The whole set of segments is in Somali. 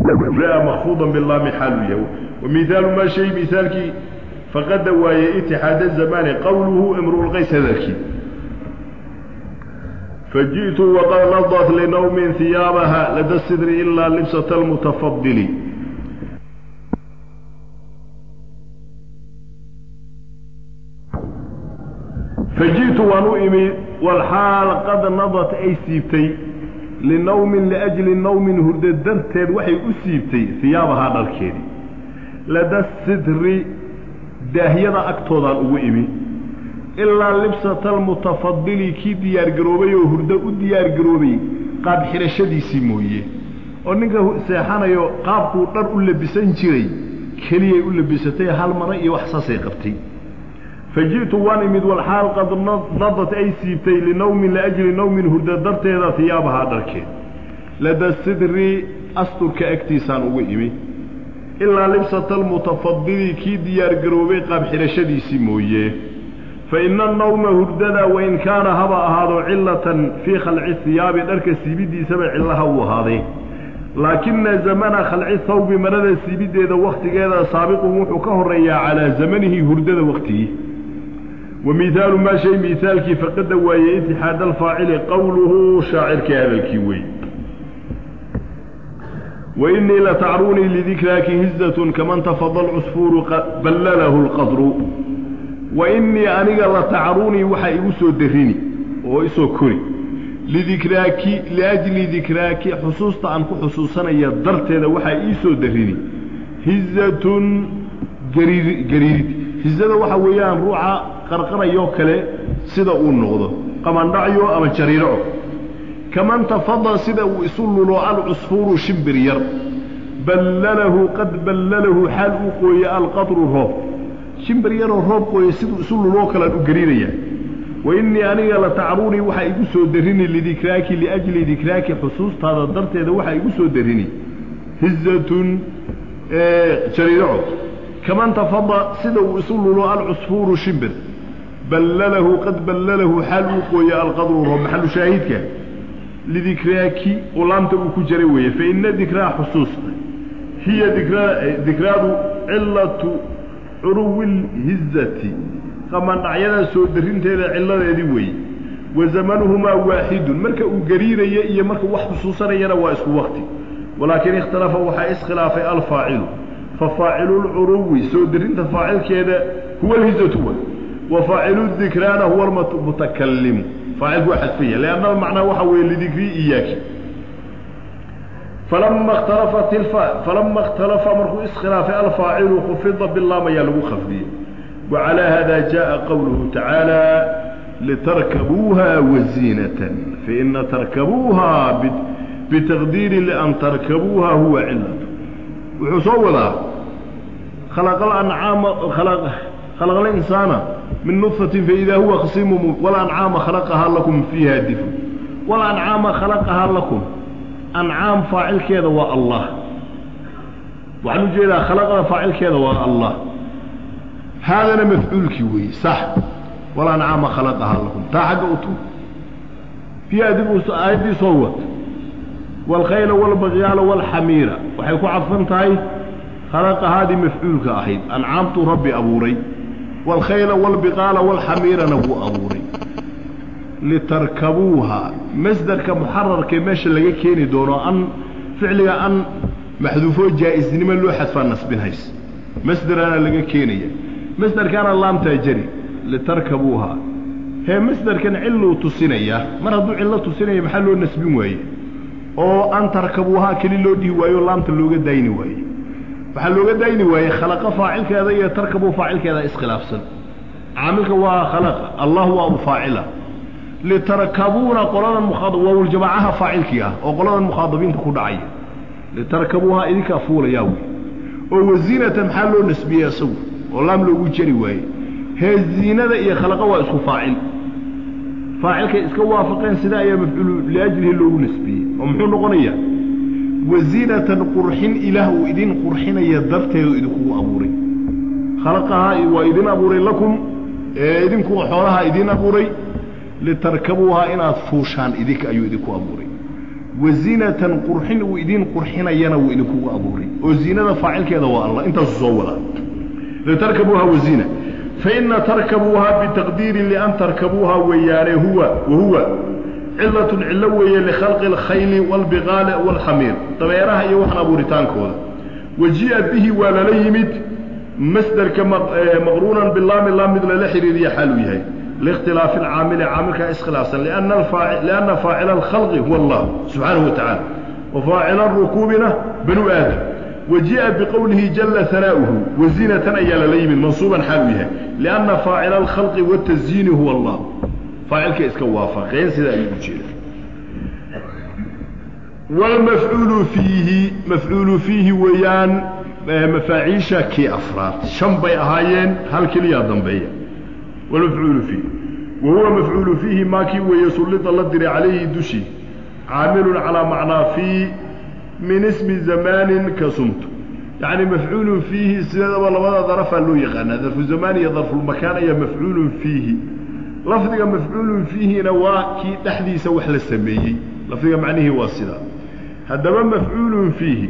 raa makfuudan bilaami xaalu yahay wamihaalu maa shay mihaalkii faqada waaye itixaada zamaani qowluhu imruulqays hadalkii faji'tu waqad nadat linawmin hiyaabaha lada sidri ilaa libsata almutafadili faji'tu waan u imi walxaal qad nadat ay siibtay linawmin liajli nawmin hurdo darteed waxay u siibtay hiyaabahaa dharkeedii lada sidri daahyada agtoodaan ugu imi ilaa libsata almutafadili kii diyaargaroobay oo hurdo u diyaargaroobay qaab xidhashadiisii mooye oo ninka seexanayo qaabkuu dhar u labisan jiray keliyay u labisatay hal mara iyo wax saasay qabtay faji'tu waan imid walxaal qad nadat ay siibtay linawmin liajli nawmin hurdo darteeda hiyaabahaa dharkeed lada sidri asturka agtiisaan ugu imi ilaa libsata almutafadili kii diyaargaroobay qaab xidhashadiisii mooye fa ina annawma hurdada wain kaana haba ahaado cilatan fii khalci hiyaabi dharka siibidiisaba cillaha uu ahaaday laakina zamana khalci thawbi marada siibideeda wakhtigeeda saabiqun wuxuu ka horeeyaa calaa zamanihi hurdada wakhtigii wa mihaalu maa shay mihaalkii faqada waaye itixaad alfaacili qowluhu shaacirkii hadalkii wey wainii latacruunii lidikraaki hizatun kaman tafada alcusfuuru ballalahu lqadru wainii aniga latacruunii waxaa igu soo darini oo isoo kori lidikraaki liajli dikraaki xusuusta aan ku xusuusanaya darteeda waxaa ii soo darini hizatun gariir gariirid hizada waxa weeyaan ruuxa qarqarayoo kale sida uu noqdo qamandhacyo ama jariiraco kaman tafada sida uu isu lulo alcusfuuru shimbir yar ballalahu qad ballalahu xaal uu qooye alqadru roob shimbir yaroo roob qooye siduu isu luloo kalaan u gariiraya wainii aniga latacruunii waxaa igu soo darini lidikraaki liajli dikraaki xusuustaada darteeda waxaa igu soo darini hizatun jariiraco kaman tafada sida uu isu lulo alcusfuuru shimbir ballalahu qad ballalahu xaal uu qooye alqadru roob maxalu shaahidka lidikraaki oo laamta uu ku jaray weeye faina dikraa xusuusta hiya dikra dikraadu cilatu curuwi lhizati qamandhacyada soo darinteeda cilladeedii weeye wa zamanuhumaa waaxidun marka uu gariiraya iyo marka wax xusuusanayana waa isku wakti walaakin ikhtalafa waxaa iskhilaafay alfaacilu fafaacilu lcuruwi soo darinta faacilkeeda huwa alhizatu wa wa faacilu dikraana huwa almutakalimu faacilku waa xadfaya lianna macnaa waxa weeye lidikrii iyaaki falama ikhtalafat ilfa falama ikhtalafa markuu iskhilaafay alfaacilu khufida bilaam ayaa lagu khafdiyey wacalaa hada jaءa qowluhu tacaala litarkabuuha waziinatan faina tarkabuuha bitaqdiiri lian tarkabuuha huwa cilatu wuxuu soo wadaa khalaqalancaama khalaqa alinsaana min nudfatin faidaa huwa khasiimu walancaama khalaqahaa lakum fiiha difun walancaama khalaqahaa lakum ancaam faacilkeeda waa allah waxaan u jeedaa khalaqada faacilkeeda waa allah haadana mafcuulkii weeye sax walancaama khalaqahaa lakum taa xagga u tuug fiiha dib aayaddii soo wad waalkhayla waalbagyaala waalxamiira waxay ku cadfan tahay khalaqahaadii mafcuulka ahayd ancaamtuu rabbi abuuray waalkhayla waalbiqaala waalxamiirana wuu abuuray litarkabuuha masderka muxararkae meesha laga keeni doono an ficliga an maxduufoo jaa-isnimo loo xadfaa nasbinhays masderana laga keenaya masderkaana laamtaa jari litarkabuuha hee masderkan cilluu tusinayaa mar hadduu cillo tusinaya maxaa loo nasbin waaye oo an tarkabuuhaa keli loo dhihi waayo laamta looga daayni waaye waxaa looga daayni waaye khalaqa faacilkeeda iyo tarkabuu faacilkeeda iskhilaafsan caamilka waa khalaqa allah waa u faacila litarkabuuna qoladan mwaawljamaacaha faacilkii ah oo qoladan mukhaadabiinta ku dhacaya litarkabuuhaa idinkaa fuulayaa wey oo waziinatan maxaa loo nasbiyey isagu oo laam loogu jari waaye hee ziinada iyo khalaqa waa isku faacil faacilkay iska waafaqeen sida ayaa mafcuulu liajlihi loogu nasbiyey oo muxuu noqonayaa waziinatan qurxin ilaah uu idin qurxinaya darteedu idinkugu abuuray khalaqahaa waa idin abuuray lakum ee idinku xoolaha idin abuuray litarkabuuhaa inaad fuushaan idinka ayuu idinku abuuray wazinatan qurxin uu idiin qurxinayana wuu idinkugu abuuray oo zinada faacilkeeda waa allah intaasu soo wadaa litarkabuuha wazina faina tarkabuuha bitaqdiiri lian tarkabuuha weeyaane huwa wahuwa cilatun cillo weeye likhalqi alkhayli waalbiqaali waalxamiir dameeraha iyo waxan abuuritaankooda waji'a bihi waa lala yimid masderka maqruunan bilaami laam mid lala xiriiriya xaaluu yahay liikhtilaafi alcaamili caamilkaa iskhilaafsan lianna faacila alkhalqi huwa allah subxaanahu wa tacaala wa faacila arukuubina banu aadam waji'a biqowlihi jalla hanaa'uhu wazinatan ayaa lala yimid mansuuban xaaluu yahay lianna faacila alkhalqi watasyiini huwa allah faacilka iska waafaqeen sidaa ayuu u jeeda wlmafcuulu fiihi mafcuulu fiihi weeyaan mafaaciisha kii afraad shan bay ahaayeen hal keliyaa dambeeya wlmafcuulu fiihi wa huwa mafcuulu fiihi maa kii weeye sullida la diray calayhi dushi caamilun calaa macnaa fii min ismi zamaanin ka sumtu yacni mafcuulun fiihi sidaba labada darafaa loo yaqaanaa darfu zamaan iyo darfulmakaan ayaa mafcuulun fiihi lafdiga mafcuulun fiihina waa kii dhexdiisa wax la sameeyey lafdiga macnihii waa sidaa haddaba mafcuulun fiihi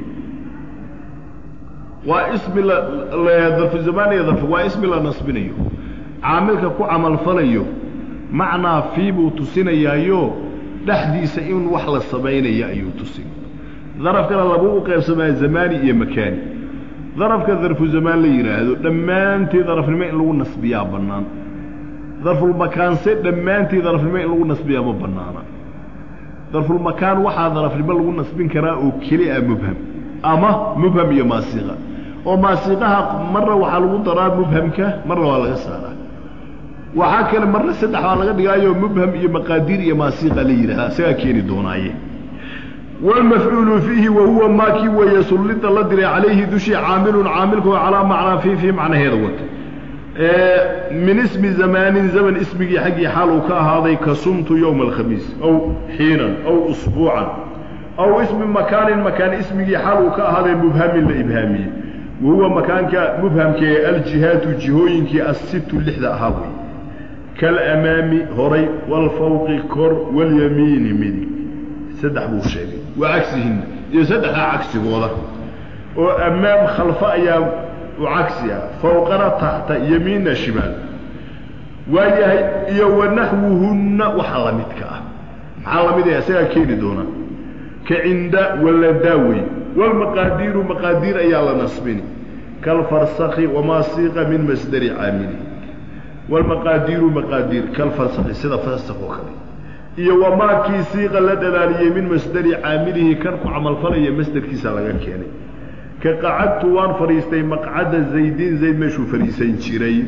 waa ismi darfu zamaan iyo darf waa ismi la nasbinayo caamilka ku camalfalayo macnaa fii buu tusinayaayo dhexdiisa in wax la samaynayo ayuu tusin darafkana labuu u qaybsamaa zamaani iyo makaani darafka darfu zamaan la yidhaahdo dhammaantii darafnimo in lagu nasbiyaa bannaan darfulmakaanse dhammaantii darafnimo in lagu nasbiyaa ma bannaana darfulmakaan waxaa darafnimo lagu nasbin karaa oo keli a mubham ama mubham iyo maasiqa oo maasiqaha marna waxaa lagu daraa mubhamka marna waa laga saaraa waxaa kale marna saddex baa laga dhigaayo mubham iyo maqaadiir iyo maasiqa la yidhahdaa isagaa keeni doonaaye wlmafcuulu fiihi wa huwa maa kii weeye sullida la diray calayhi dushii caamilun caamilkoo calaa macnaa fii fii macnaheeda wata min ismi zamaanin zaman ismigii xaggii xaal uu ka ahaaday ka sumtu yowma alkhamiis aw xiinan aw usbuucan aw ismi makaanin makaan ismigii xaal uu ka ahaaday mubhamin la ibhaamiyey wa huwa makaanka mubhamkee aljihaatu jihooyinkii assitu lixda ahaa wey kalamaami horay waalfawqi kor walyamiini midig saddex buu sheegay waa cagsihinna iyo saddexdaa cagsigooda oo ammaam khalfa ayaa u cagsi ah fawqana taxta yamiinna shimaal waayahay iyo wanaxwuhunna waxa la midka ah maxaa la mid ah isagaa keeni doonaa ka cinda waladaawey walmaqaadiiru maqaadiir ayaa la nasbini kalfarsakhi wamaa siiqa min masdari caamili walmaqaadiiru maqaadiir kalfarsakhi sida farsakh oo kale iyo wamaakii siiqa la dhalaaliyey min masdari caamilihi kan ku camalfalaya masderkiisa laga keenay ka qacadtu waan fadhiistay maqcada zaydin zayd meeshuu fadhiisan jiray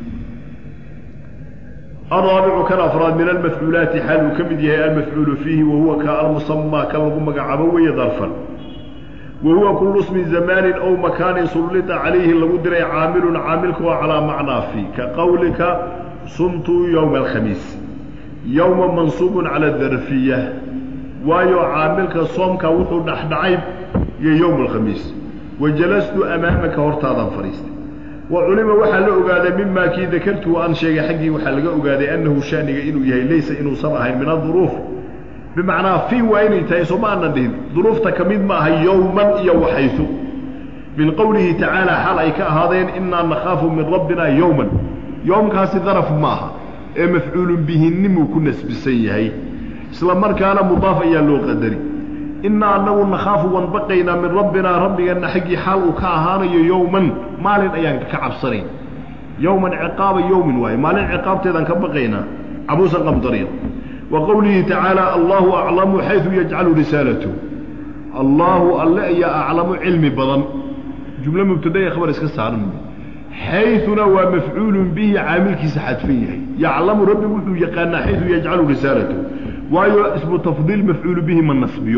alraabicu kan afraad min almafcuulaati xaal uu ka mid yahay almafcuulu fiihi wahuwa ka almusamaa kan lagu magacaabo weeye darfan wa huwa kullu smi zamaanin ow makaanin sullita calayhi lagu diray caamilun caamilka oo calaa macnaa fii ka qowlika sumtu yowma alkhamiis yowma mansuubun cala darfiya waayo caamilka soomka wuxuu dhexdhacay iyo yowma alkhamiis wa jalastu amaamaka hortaadaan fadhiistay wa culima waxaa la ogaaday mimaa kii dakartuu aan sheegay xaggii waxaa laga ogaaday annahu shaniga inuu yahay laysa inuusan ahayn min aduruuf bimacnaa fii waa inay tahay soo ma aanan dhihin duruufta ka mid ma aha yowman iyo waxaysu min qowlihi tacaala xal ay ka ahaadeen innaa nakhaafu min rabbina yowman yowmkaasi daraf ma aha ee mafcuulun bihinnimuu ku nasbisan yahay isla markaana mudaaf ayaa loo qadari innaa annagu nakhaafu waan baqaynaa min rabbinaa rabbigeenna xaggii xaal uu ka ahaanayo yowman maalin ayaan ka cabsanayn yowman ciqaaba yowmin waaye maalin ciqaabteedaan ka baqaynaa cabuusan qamdariya wa qowlihi tacaala allahu aclamu xaydu yajcalu risaalatu allaahu alle ayaa aclamu cilmi badan jumlo mubtadaya khabar iska saaran xayuna waa mafcuulun bihi caamilkiisa xadfan yahay yaclamu rabbi wuxuu yaqaanaa xaydu yajcalu risaalatu waayo ismu tafdiil mafcuulu bihi ma nasbiyo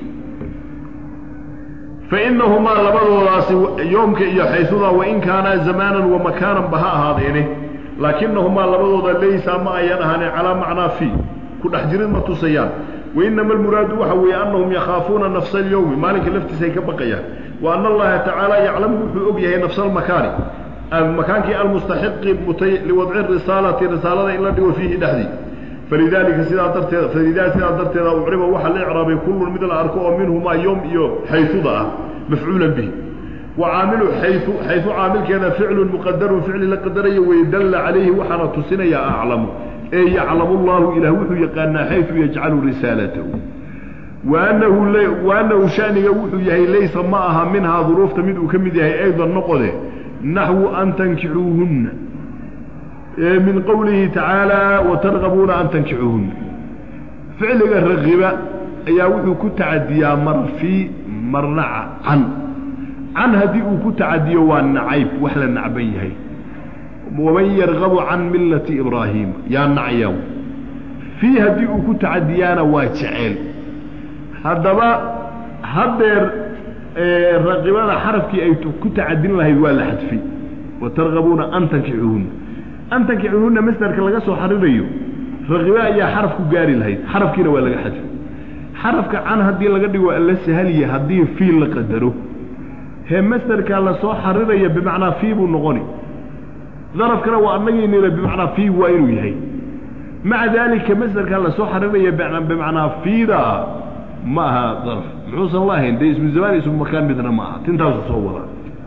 fainahumaa labadoodaasi yoomka iyo xaysuda wain kaanaa zamaanan wa makaanan ba ha ahaadeene laakinahumaa labadooda laysa ma ayan ahaanin calaa macnaa fii ku dhex jirid ma tusayaan wainama almuraadu waxa weeye annahum yakhaafuuna nafsa alyowmi maalinka laftiisa ay ka baqayaan wa ana allaha tacaala yaclamu wuxuu og yahay nafsa almakaani makaankii almustaxiqi mutay liwadci risaalati risaalada in la dhigo fiihi dhexdii falidaalika sidaa darteeda falidaa sidaa darteeda ucriba waxaa la icraabay kullun mid la arko oo minhumaa yom iyo xayuda ah mafcuulan bihi wa caamilu xayu xayu caamilkeeda ficlun muqadarun ficli la qadarayo wey dalla calayhi waxaana tusinayaa aclamu ee yaclamu llahu ilah wuxuu yaqaanaa xayu yajcalu risaalatahu waanahu waanahu shaniga wuxuu yahay laysa ma aha minhaa duruufta mid uu ka mid yahay aydan noqode naxwu an tankixuuhunna min qowlihi tacaala watargabuuna an tankixuuhunna ficliga ragiba ayaa wuxuu ku tacadiyaa mar fii marna can can haddii uu ku tacadiyo waa nacayb wax la nacban yahay waman yargabu can millati ibraahiima yaa nacyaw fii haddii uu ku tacadiyaana waa jeceel haddaba haddeer raqibada xarafkii ay ku tacadin lahayd waa la xadfay watargabuuna an tankixuuhunna an tankixuuhunna masderka laga soo xarirayo raqibe ayaa xaraf ku gaari lahayd xarafkiina waa laga xadfay xarafka can haddii laga dhigo alla sahaliya haddii fii la qadaro hee masderkaa lasoo xariraya bimacnaa fii buu noqoni darafkana waa anagiinila bimacnaa fii waa inuu yahay maca daalika masderkaa lasoo xariraya bimacnaa fiida ma aha daraf muxuusan la ahayn dee ismu zamaan ismu makaan midna ma aha tintaasu soo wadaa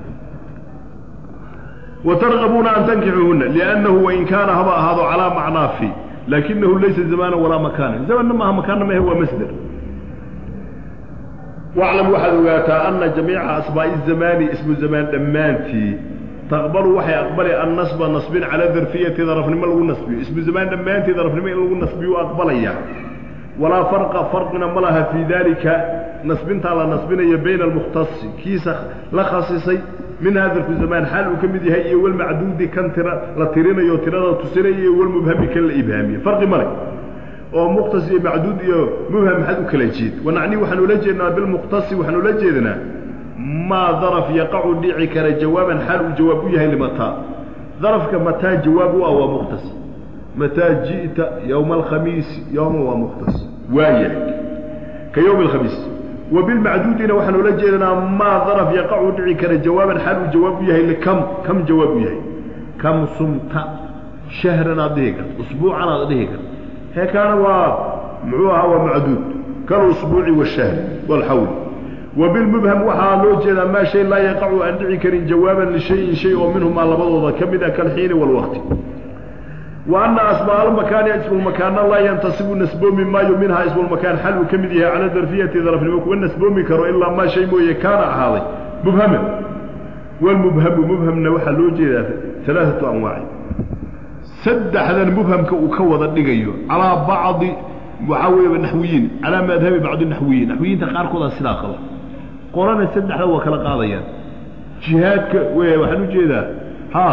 watargabuuna an tankixuuhunna liannahu wain kaana haba ahaado calaa macnaa fi laakinahu laysa zamaana walaa makaana zamanna maaha makaanna mahe waa masder waclam waxaad ogaataa ana jamiica asmaa'i zamaani ismu zamaan dhammaantii taqbalu waxay aqbali annasba nasbin cala darfiyati darafnimo lagu nasbiyo ismu zamaan dhammaantii darafnimo in lagu nasbiyo aqbalaya walaa farqa farqina ma laha fii daalika nasbintaa la nasbinayo bayna almukhtasi kiisa la khasisay min hadarku zamaan xaal uu ka mid yahay iyo walmacduudi kan tira la tirinayo tirada tusinaya iyo walmubhami kan la ibhaamiye farqi male oo mukhtas iyo macduud iyo mubham maxaad u kala jeed wanacni waxaan ula jeednaa bilmukhtasi waxaan ula jeednaa maa daraf yaqacu dhici kara jawaaban xaal uu jawaab u yahay limataa darafka mataa jawaab u ah waa mukhtas mataa ji'ta yowma alkhamiisi yowma waa mukhtas waayahay ka yowmi alkhamiis wa bilmacduudina waxaan ula jeednaa maa daraf yaqacu dhici kara jawaaban xaal uu jawaab u yahay likam kam jawaab u yahay kam sumta shahran aad dhihi karta usbuucan aad dhihi karta hee kaana waa muxuu ahaa waa macduud kalusbuuci washahri walxawl wa bilmubham waxaa loo jeedaa maa shay laa yaqacu aan dhici karin jawaaban lishayin shay oo minhumaa labadooda ka mid ah kalxiini walwaqti wa ana asmaa almakaani ismulmakaanna laa yantasibu nasboomi maayo minhaa ismulmakaan xal uu ka mid yahay cala darfiyati darafnimo kuma nasboomi karo ilaa maa shay mooye kaana ahaaday mubhaman walmubhamu mubhamna waxaa loo jeedaa alaaatu anwaaci saddexdan mubhamka uu ka wada dhigayo calaa bacdi waxaa weeye naxwiyiin calaa madhabi bacdi naxwiyiin naxwiyiinta qaarkoodaa sidaa qaba qolana saddexda waa kala qaadayaan jihaadka waxaan u jeedaa ha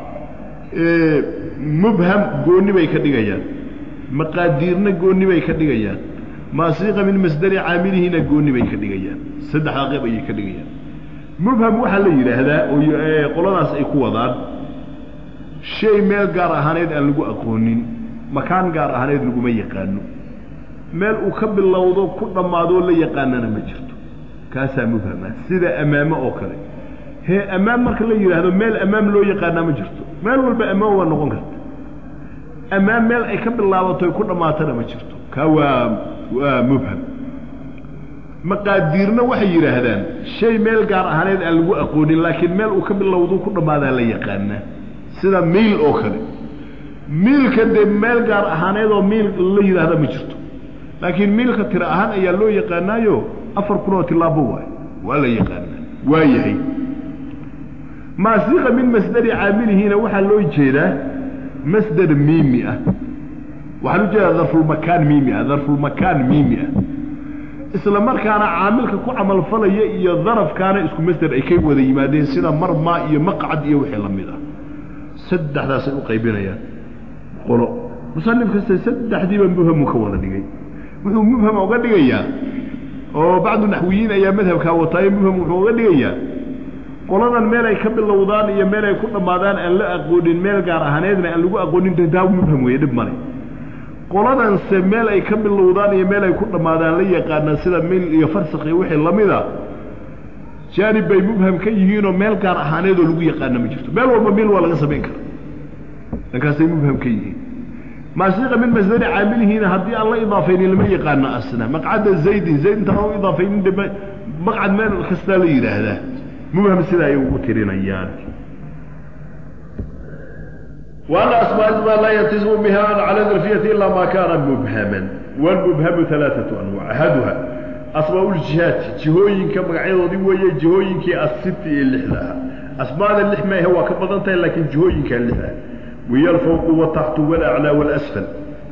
mubham goonni bay ka dhigayaan maqaadiirna goonni bay ka dhigayaan maasiiqa min masdari caamilihiina goonni bay ka dhigayaan saddexdaa qeyb ayay ka dhigayaan mubham waxaa la yidhaahdaa oo qoladaas ay ku wadaan shay meel gaar ahaaneed aan lagu aqoonin makaan gaar ahaaneed laguma yaqaano meel uu ka bilowdo ku dhammaadoo la yaqaanana ma jirto kaasaa mubhama sida ammaamo oo kale hee ammaam marka la yidhaahdo meel ammaam loo yaqaanaa ma jirto meel walba ammaam waa noqon karta ammaam meel ay ka bilaabato ku dhammaatana ma jirto kaa waa waa mubham maqaadiirna waxay yidhaahdaan shay meel gaar ahaaneed aan lagu aqoonin laakiin meel uu ka bilowdo ku dhammaadaa la yaqaanaa sida miil oo kale miilka dee meel gaar ahaaneed oo miil la yidhaahda ma jirto laakiin miilka tira ahaan ayaa loo yaqaanaayo afar kun oo tilaabo waay waa la yaqaanaa waa yahay maasiqa min masdari caamilihiina waxaa loo jeedaa masdar miimi ah waxaan u jeedaa darfulmakaan miimi ah darfulmakaan miimi ah isla markaana caamilka ku camalfalaya iyo darafkaana isku masder ay ka wada yimaadeen sida marmaa iyo maqcad iyo wixii la mid ah saddexdaasay u qaybinayaan qolo musanif kasta saddexdiiba mubhamu ka wada dhigay wuxuu mubham oga dhigayaa oo bacdu naxwiyiin ayaa madhabkaa wataayo mubham wuxuu oga dhigayaa qoladan meel ay ka bilowdaan iyo meel ay ku dhammaadaan aan la aqoonin meel gaar ahaaneedna aan lagu aqoonin taa mubham weeye dhib male qoladanse meel ay ka bilowdaan iyo meel ay ku dhammaadaan la yaqaanaan sida mil iyo farsakh iyo wixii lamida jaanib bay mubham ka yihiinoo meel gaar ahaaneedoo lagu yaqaana ma jirto meel walba mil waa laga samayn kara dhankaasay mubham ka yihiin maasiiqa min masdari caamilihiina haddii aan la idaafaynin lama yaqaano asna maqcada zaydin zayd intaan u idaafaynin de maqcad meel kastaa la yidhaahdaa mubham sida ay ugu tirinayaan وأن أسماء الأسماء لا يلتزم بها على الظرفية إلا ما كان مبهما والمبهم ثلاثة أنواع أحدها أسماء الجهات جهوين كما قاعدة دي وهي جهوين كي الست اللحلة أسماء اللحمة هو كبضنتها لكن جهوين كاللحلة وهي الفوق والتحت والأعلى والأسفل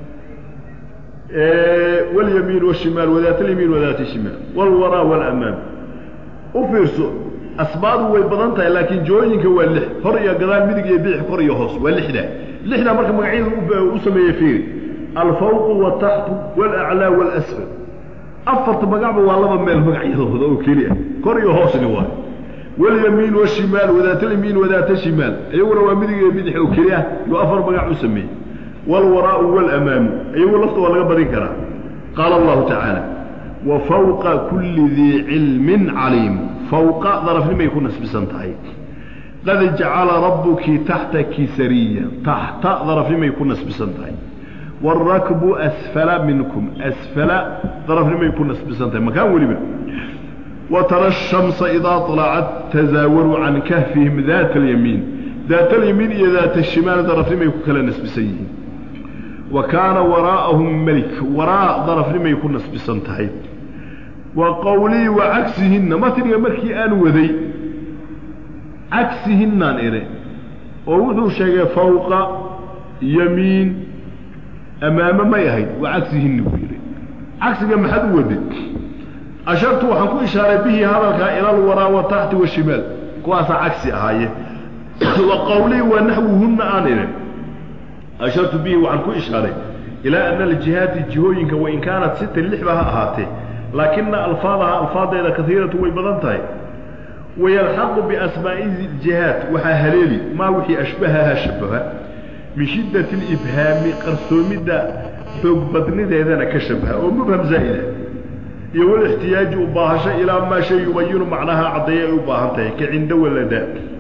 إيه واليمين والشمال وذات اليمين وذات الشمال والوراء والأمام وفيرسو asbaadu way badan tahay laakiin jooyinka waa lix hor iyo gadaal midig iyo bidix kor iyo hoos waa lixda lixda marka magacyada u sameeye fiiri alfawqu wataxtu walaclaa walasfal afarta magacba waa laba meel magacyadooda oo keli ah kor iyo hoosni waay walyamiin washimaal wadaatalyamiin wadaata shimaal iyaguna waa midig iyo bidix oo keli ah yuu afar magac u sameeyey walwaraau walamaamu iyagu lafta waa laga badin karaa qaala allahu tacaala wa fawqa kulli dii cilmin caliim fawqa darafnimay ku nasbisan tahay qad jacala rabbuki taxtaki sariya taxta darafnimay ku nasbisan tahay wاrakbu asfala minkum asfala darafnimay ku nasbisan tahay makaan weliba watara الshamsa idaa طalacat tazaawaru can kahfihim daat اlyamiin daat اlyamiin iyo daat الshimaal darafnimay ku kala nasbisan yihiin wa kaana waraa'ahum melik waraa darafnimay ku nasbisan tahay wa qowlii wa cagsihinna matniga markii aan waday cagsihinnaan idhi oo wuxuu sheegay fawqa yamiin amaame may ahayd wa cagsihinna buu yidhi cagsiga maxaad u waday ashartu waxaan ku ishaaray bihi hadalkaa ila alwaraa wa taxti washimaal kuwaasaa cagsi ahaaye wa qowlii wa naxwuhunna aan idhi ashartu bihi waxaan ku ishaaray ilaa ana aljihaati jihooyinka wain kaanat sita lixba ha ahaatee laakina alfaadaha alfaadeeda kaiiratu way badan tahay wayalxaqu biasmaa'i jihaat waxaa haleeli maa wixii ashbahaha shabaha min shiddati libhaami qarsoomidda xoog badnideedana ka shabaha oo mubham zaa'ida iyo walixtiyaaji u baahasho ilaa maa shay yubayinu macnaha caddeeya ay u baahan tahay ka cinda walada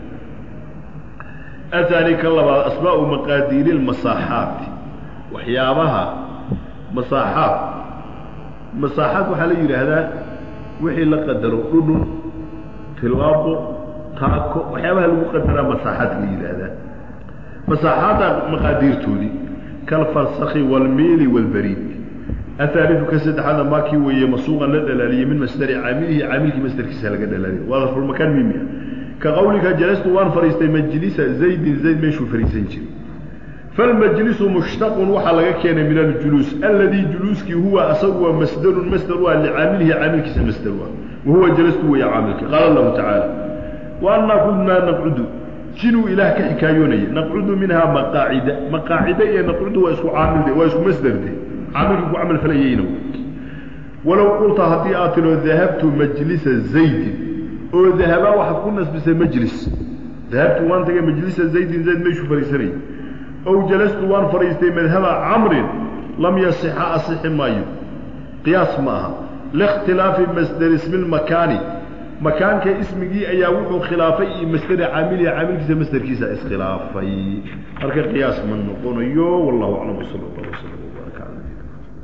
ahaani ka labaad asmaa'u maqaadiiri lmasaaxaati waxyaabaha masaaxaat masaaxaad waxaa la yidhaahdaa wixii la qadaro dhudhun tilaabo taako waxyaabaha lagu qadaraa masaaxaad la yidhaahdaa masaaxaadda maqaadiirtoodii kalfarsakhi waalmiili waalbariid ahaaliu ka saddexaadna maakii weeye masuuqan la dhalaaliyey min masdari caamilihi caamilkii masdarkiisa laga dhalaaliyay waa darfulmakaan mimi ah ka qawlika jalastu waan fadhiistay majlisa zaydin zayd meeshuu fadhiisan jiray falmajlisu mushtaqun waxaa laga keenay min aljuluus alladii juluuskii huwa asagu waa masdarun masdar u ah licaamilihi caamilkiisa masdar u ah wahuwa jalastu weeye caamilka qaala allahu tacaala wa annaa kunaa naqcudu jinuu ilaah ka xikaayoonaya naqcudu minhaa maqaacida maqaacida iyo naqcudu waa isku caamilde waa isku masdarde caamilkii ku camal falayeyna walow qulta haddii aad tiro dahabtu majlisa zaydin oo dahabaa waxaad ku nasbisay majlis dahabtu waan tagay majlisa zaydin zayd meeshuu fadhiisanayay ow jalastu waan fadhiistay madhaba camrin lam yasixa asixi maayo qiyaas ma aha liikhtilaafi masdari ismi lmakaani makaanka ismigii ayaa wuxuu khilaafay iyo masdari caamilihi caamilkiisa masdarkiisa iskhilaafay marka qiyaas ma noqonayo wallahu aclam wsala allah wslam wbaaraka cala nabiyina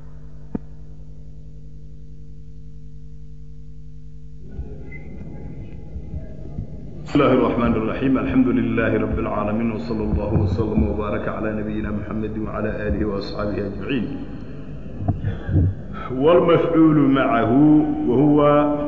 بسم الله الرحمن الرحيم الحمد لله رب العالمين وصلى الله وسلم وبارك على نبينا محمد وعلى آله وأصحابه أجمعين والمفعول معه وهو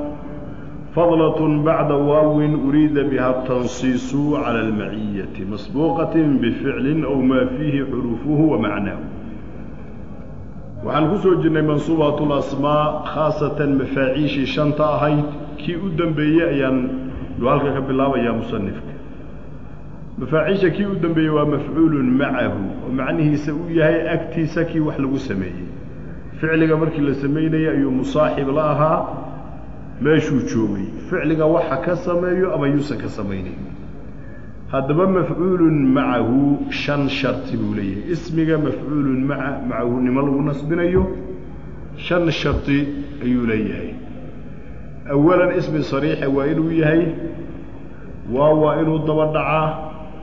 فضلة بعد واو أريد بها التنصيص على المعية مسبوقة بفعل أو ما فيه حروفه ومعناه waxaan ku soo jirnay mansuubaat lasmaa khaasatan mafaaciishii shanta ahayd kii u dambeeyey ayaan halka ka bilaabayaa musanifka mafaaciisha kii u dambeeyey waa mafcuulun macahu oo macnihiisa uu yahay agtiisa kii wax lagu sameeyey ficliga markii la samaynayay ayuu musaaxib la ahaa meeshuu joogay ficliga waxa ka sameeyo ama yuusan ka samaynayn haddaba mafcuulun macahu shan sharti buu leeyahay ismiga mafcuulun maa macahu nimo lagu nasbinayo shan sharti ayuu leeyahay awalan ismi sariixa waa inuu yahay waa waa inuu daba dhacaa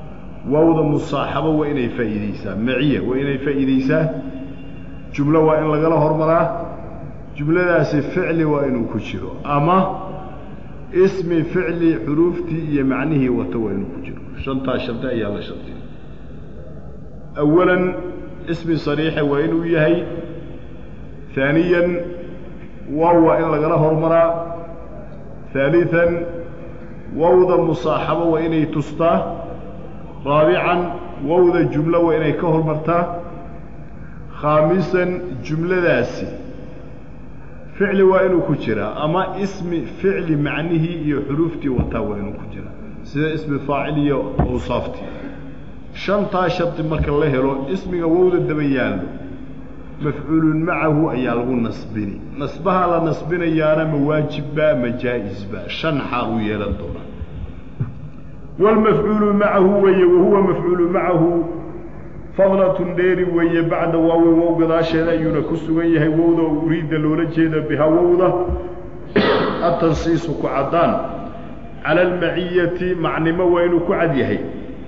waawda musaaxabo waa inay faa'iideysaa maciya waa inay faa'iideysaa jumlo waa in lagala hormaraa jumladaasi ficli waa inuu ku jiro ama ismi ficli xuruuftii iyo macnihii wata waa inuu ku jiro shantaa shardi ayaa la shardiya awalan ismi sariixa waa inuu yahay haaniyan waaw waa in lagala hormaraa haaliثan wawda musaaxabo waa inay tustaa raabican wawda jumlo waa inay ka hormartaa khaamisan jumladaasi ficli waa inuu ku jiraa ama ismi ficli macnihii iyo xuruuftii wataa waa inuu ku jiraa sida ismi faacil iyo awsaaftii shantaa shardi marka la helo ismiga wowda daba yaallo mafcuulun macahu ayaa lagu nasbini nasbaha la nasbinayaana ma waajibba ma jaa'isba shan xaal uu yeelan doonaa wاlmafcuulu macahu weeye wahuwa mafcuulu macahu fadlatun dheeri weeye bacda waawi wow gadaasheeda ayuuna ku sugan yahay wowda oo uriidda loola jeeda bihaa wowda atansiisu ku caddaan cala almaciyati macnimo waa inuu ku cad yahay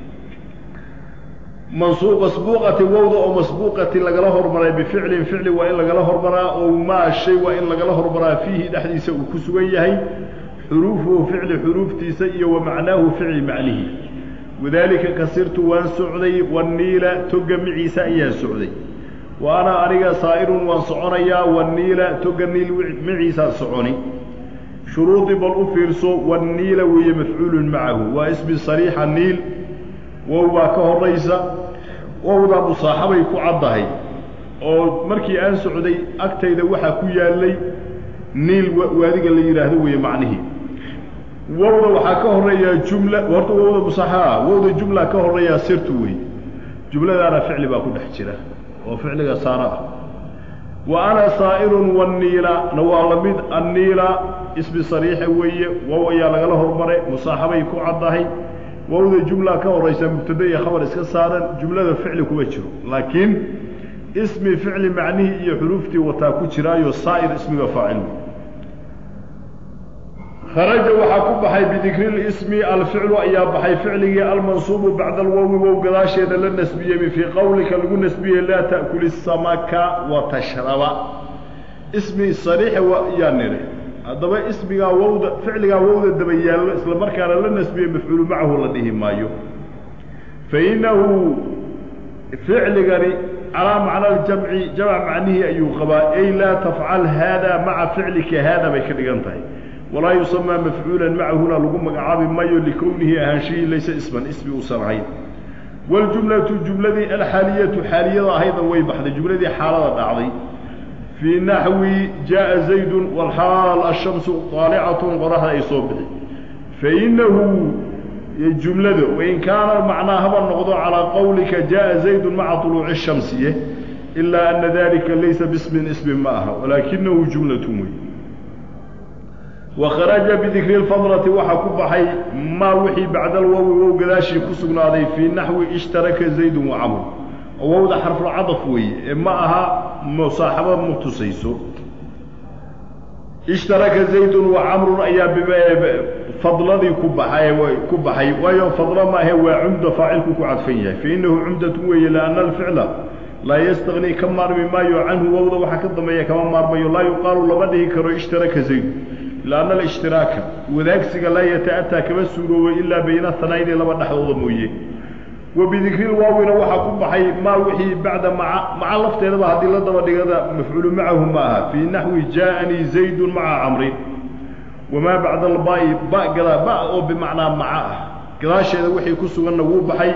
masbuuqati wowda oo masbuuqati lagala hormaray bificlin ficli waa in lagala hormaraa oo maa shay waa in lagala hormaraa fiihi dhexdiisa uu ku sugan yahay xuruufuhu ficli xuruuftiisa iyo wa macnaahu ficli macnihi wadaalika kasirtu waan socday waniila toga miciisa ayaan socday wa ana aniga saa'irun waan soconayaa waniila toga niil miciisaan soconi shuruudii bal u fiirso waniila weeye mafcuulun macahu waa ismi sariixa niil wow baa ka horaysa wowdaa musaaxabay ku caddahay oo markii aan socday agtayda waxaa ku yaallay niil waadiga la yidhaahdo weeye macnihii wowda waxaa ka horeeyaa jumla horta wowda musaaxaa wowda jumla ka horeeyaa sirtu wey jumladaana ficli baa ku dhex jira oo ficliga saara ah wa ana saa'irun waniila na waa la mid anniila ismi sariixa weeye wow ayaa lagala hormaray musaaxabay ku caddahay wowda jumla ka horaysa mubtada iyo khabar iska saaran jumlada ficli kuma jiro laakiin ismi ficli macnihii iyo xuruuftii wataa ku jiraayo saa'ir ismiga faacil kharaja waxaa ku baxay bidikri lismi alficlu ayaa baxay ficligii almansuubu bacda alwowi wow gadaasheeda la nasbiyey fii qowlika lagu nasbiyey laa ta'kul isamaka wa tashraba ismi sariixa yaa nidhi haddaba ismigaa wowda ficligaa wowda daba yaallo isla markaana la nasbiyey mafcuulu macahu la dhihi maayo fa innahu ficligani calaa macna aljamci jamc macnihii ayuu qabaa ay laa tafcal haada maca ficlika haada bay ka dhigan tahay walaa yusamaa mafcuulan macahuna lagu magacaabi maayo likownihi ahaanshihii laysa isman ismi uusan ahayn waljumlatu jumladii alxaaliyatu xaaliyada ahayda way baxday jumladii xaalada dhacday fii naxwi jaءa zaydun walxaal ashamsu طaalicatun qoraxda ay soo bixi fainahu jumlada wain kaana macnaa haba noqdo calىa qowlika jaءa zaydun maca طuluuci الshamsiye ilaa ana dalika laysa bismin ismi ma aha walaakinahu jumlat wey wakharaja bidikri اlfadlati waxaa ku baxay maa wixii bacda alwowi wow gadaashii ku sugnaaday fii naxwi ishtaraka zaydun wacamr oo wowda xarfulcadaf weeye ee ma aha musaaxabo ma tusayso ishtaraka zaydun wa camrun ayaa fadladii ku baxay ku baxay waayo fadlo maahe waa cumda faacilku ku cadfan yahay fainahu cumdatun weeye lianna alficla laa yastagni ka maarmi maayo canhu wowda waxaa ka dambeeya kama maarmayo laa yuqaalu lama dhihi karo ishtaraka zaydun lianna alishhtiraaka wadaagsiga laa yata'ataa kama suuroobo ilaa bayna hanayni laba dhexdooda mooye wa bidikri lwaawina waxaa ku baxay maa wixii bacda maca maca lafteedaba haddii la daba dhigada mafcuulu macahu ma aha fii naxwi jaaanii zaydun maca camrin wamaa bacda albaai ba gadaa ba oo bimacnaa maca ah gadaasheeda wixii ku suganna wuu baxay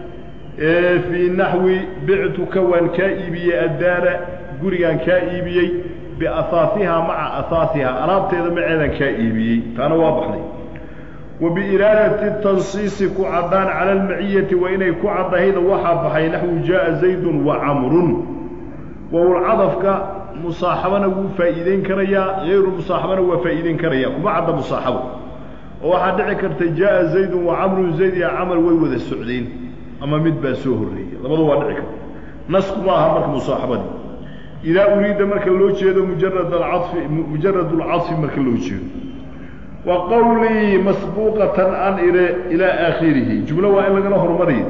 fii naxwi bictuka waan kaa iibiyey addaara gurigaan kaa iibiyey biahaasihaa maca ahaasihaa alaabteeda maceedaan kaa iibiyey taana waa baxday wa biiraadati tansiisi ku caddaan cala almaciyati waa inay ku caddahayda waxaa baxay naxwu jaaa zaydun wa camrun wowlcadafka musaaxabana wuu faa'iideyn karayaa hayru musaaxabana waa faa'iideyn karaya kuma cadda musaaxabo oo waxaa dhici karta jaaa zaydun wa camrun zayd iyo camar way wada socdeen ama mid baa soo horreeyey labada waa dhici karta nasku ma aha marka musaaxabadii idaa uriida marka loo jeedo mujarad alcafi mujarad alcadfi marka loo jeedo wa qowlii masbuuqatan an ire ilaa aakhirihi jumlo waa in lagala hormariyo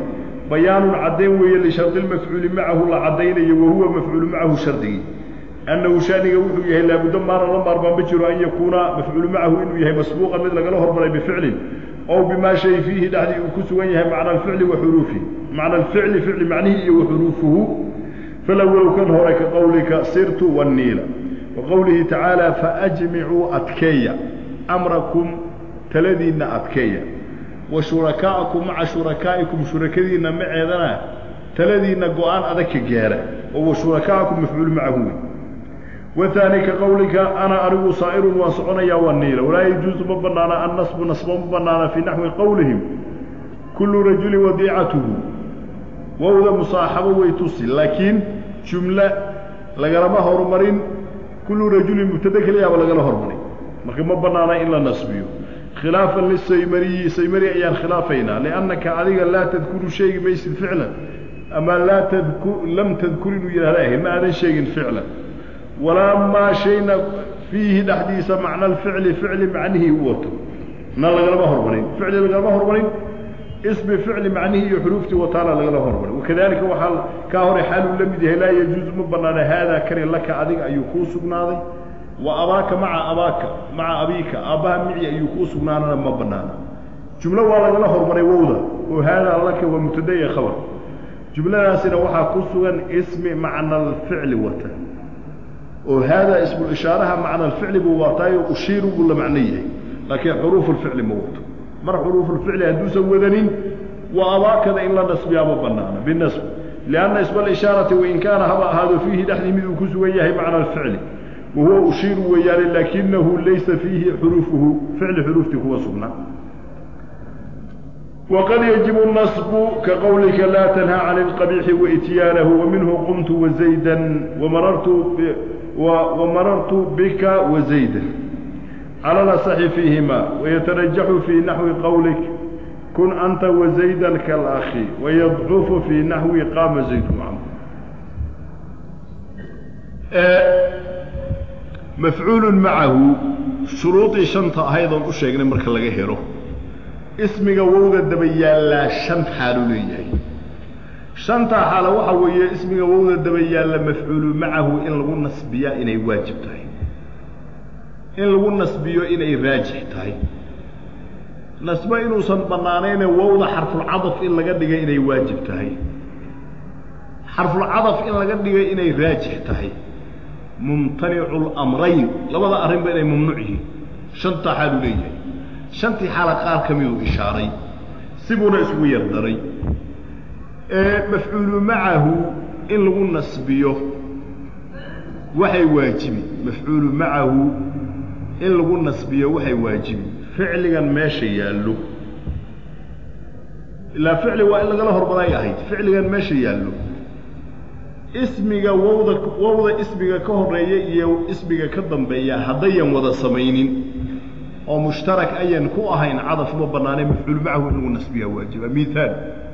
bayaanun caddayn weeye lishardi lmafcuuli macahu la caddaynayo wahuwa mafcuulu macahu shardigii annahu shaniga wuxuu yahay laabudda maana la maarmaan ma jiro an yakuuna mafcuulu macahu inuu yahay masbuuqan mid lagala hormaray bificlin ow bimaa shay fiihi dhexdii uu ku sugan yahay macna alficli wa xuruufihi macna alficli ficli macnihi iyo wa xuruufuhu falawow kan hore ka qowlika sirtu wanniila wa qowlihi tacaala faajmicuu adkeeya amrakum taladiinna adkeeya wa shurakaa'akum maca shurakaa'ikum shurakadiinna maceedana taladiinna go-aan adag ka gaara oo wa shurakaa'akum mafcuul macahu wey wahaani ka qowlika ana anigu saa'irun waan soconayaa waa niila walaa yajuusu ma bannaana annasbu nasbo ma bannaana fii naxwi qowlihim kullu rajulin wadiicatuhu wowda musaaxabo way tusi laakiin jumle lagalama horumarin kullu rajulin mubtade keliyaaba lagala hormarin marka ma bannaana in la nasbiyo khilaafan lisaymariyi saymari ayaan khilaafaynaa liannaka adiga laa tadkuru sheegi maysid ficlan ama laa tadku lam tadkur inuu yidhahda ahayd ma aadan sheegin ficlan walaa maa shayna fiihi dhexdiisa macna alficli ficli macnihii u wato na lagalama hormarin ficli lagalama hormarin ismi ficli macnihii iyo xuruuftii wataana lagala hormarin wakadalika waxaa kaa hore xaaluu la mid yahay laa yajuusu ma banaana haadaa kani laka adiga ayuu kuu sugnaaday wa abaaka maca abaaka maca abiika aabbaha mici ayuu kuu sugnaanana ma banaana jumlo waa lagala hormaray wowda oo haadaa laka waa mubtada iyo khabar jumladaasina waxaa ku sugan ismi macna alficli wata oo haadaa ismulishaaraha macna alficli buu wataayo ushiiru buu la macno yahay laakiin xuruufu lficli ma wato mar xuruufulficli hadduusan wadanin waa abaakada in la nasbiyaa ma banaana binasb lianna isma alishaarati wain kaana haba ahaado fiihi dhexdii mid uu ku sugan yahay macna alficli wahuwa ushiiru weeyaane laakinahu laysa fiihi xuruufuhu ficli xuruuftii kuwa sugnaa wqad yajibu nasbu ka qowlika laa tanhaa can اlqabiixi waityaanahu waminhu qumtu wazayda wamarartu wamarartu bika wazayda cala nasaxi fiihima wayatarajaxu fii naxwi qowlik kun anta wazayda kalakhi wayadcufu fii naxwi qaama zayd maca mafcuulu macahu shuruudii shanta ahaydoon u sheegnay marka laga helo ismiga wowda daba yaallaa shan xaalu leeyahay shantaa xaalo waxa weeye ismiga wowda daba yaalla mafcuulu macahu in lagu nasbiyaa inay waajib tahay in lagu nasbiyo inay raajix tahay nasbo inuusan bannaanayne wowda xarfulcadaf in laga dhigay inay waajib tahay xarfulcadaf in laga dhigay inay raajix tahay mumtanicu lamrayn labada arrinba inay mamnuuc yihiin shantaa xaalu leeyahay shantii xaala qaar ka miduu ishaaray sibuuna isugu yardaray mafcuulu macahu in lagu nasbiyo waxay waajibi mafcuulu macahu in lagu nasbiyo waxay waajibi ficligan meesha yaallo ilaa ficli waa in lagala hormaray ahayd ficligan meesha yaallo ismiga wowda wowda ismiga ka horeeya iyo ismiga ka dambeeya haddayan wada samaynin oo mushtarak ayan ku ahayn cadaf ma bannaanay mafcuul macahu in lagu nasbiyaa waajiba miaal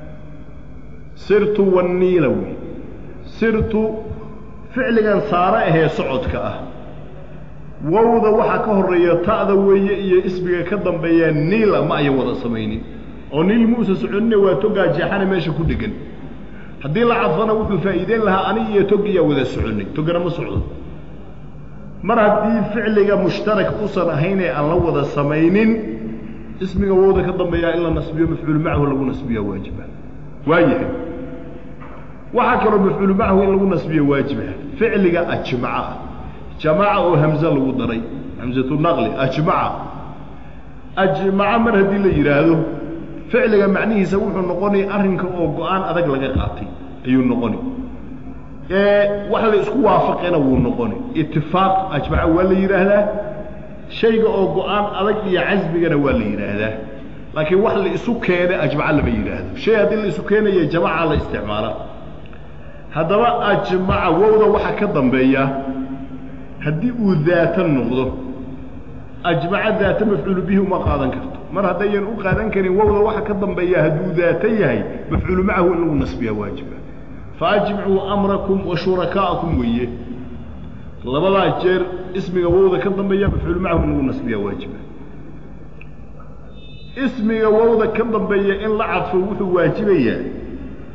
sirtu wanniila wey sirtu ficligan saare ahee socodka ah wowda waxaa ka horeeya ta'da weeye iyo ismiga ka dambeeya niila ma ayan wada samaynin oo niil muusa soconine waa togaa jeexana meesha ku dhegan haddii la cadfana wuxuu faa'iideyn lahaa ani iyo togiyaa wada soconay togana ma socdo mar haddii ficliga mushtarak usan ahayn ee aan la wada samaynin ismiga wowda ka dambeeyaa in la nasbiyo mafcuul macahu lagu nasbiya waajiba waayahay waxaa kaloo mafcuul macahu in lagu nasbiyo waajiba ficliga ajmaca jamaca oo hamze lagu daray hamzatu naqli ajmaca ajmaca mar haddii la yidhaahdo ficliga macnihiisa wuxuu noqonay arrinka oo go-aan adag laga qaatay ayuu noqoni wax la isku waafaqena wuu noqoni itifaaq ajmaca waa la yidhaahdaa shayga oo go-aan adag iyo casmigana waa la yidhaahdaa laakiin wax la isu keena ajmaca lama yidhaahdo shay haddii la isu keenayo jamaca la isticmaala haddaba ajmaca wowda waxaa ka dambeeya haddii uu daata noqdo ajmaca daata mafcuulu bihi uma qaadan karto mar haddayan u qaadan karin wowda waxa ka dambeeya hadduu daata yahay mafcuulu macahu in lagu nasbiyaa waajiba faajmicuu amrakum wa shurakaa'akum weeye labadaa jeer ismiga wowda ka dambeeya mafcuulu macahu in lagu nasbiyaa waajiba ismiga wowda ka dambeeya in la cadfo wuxuu waajibayaa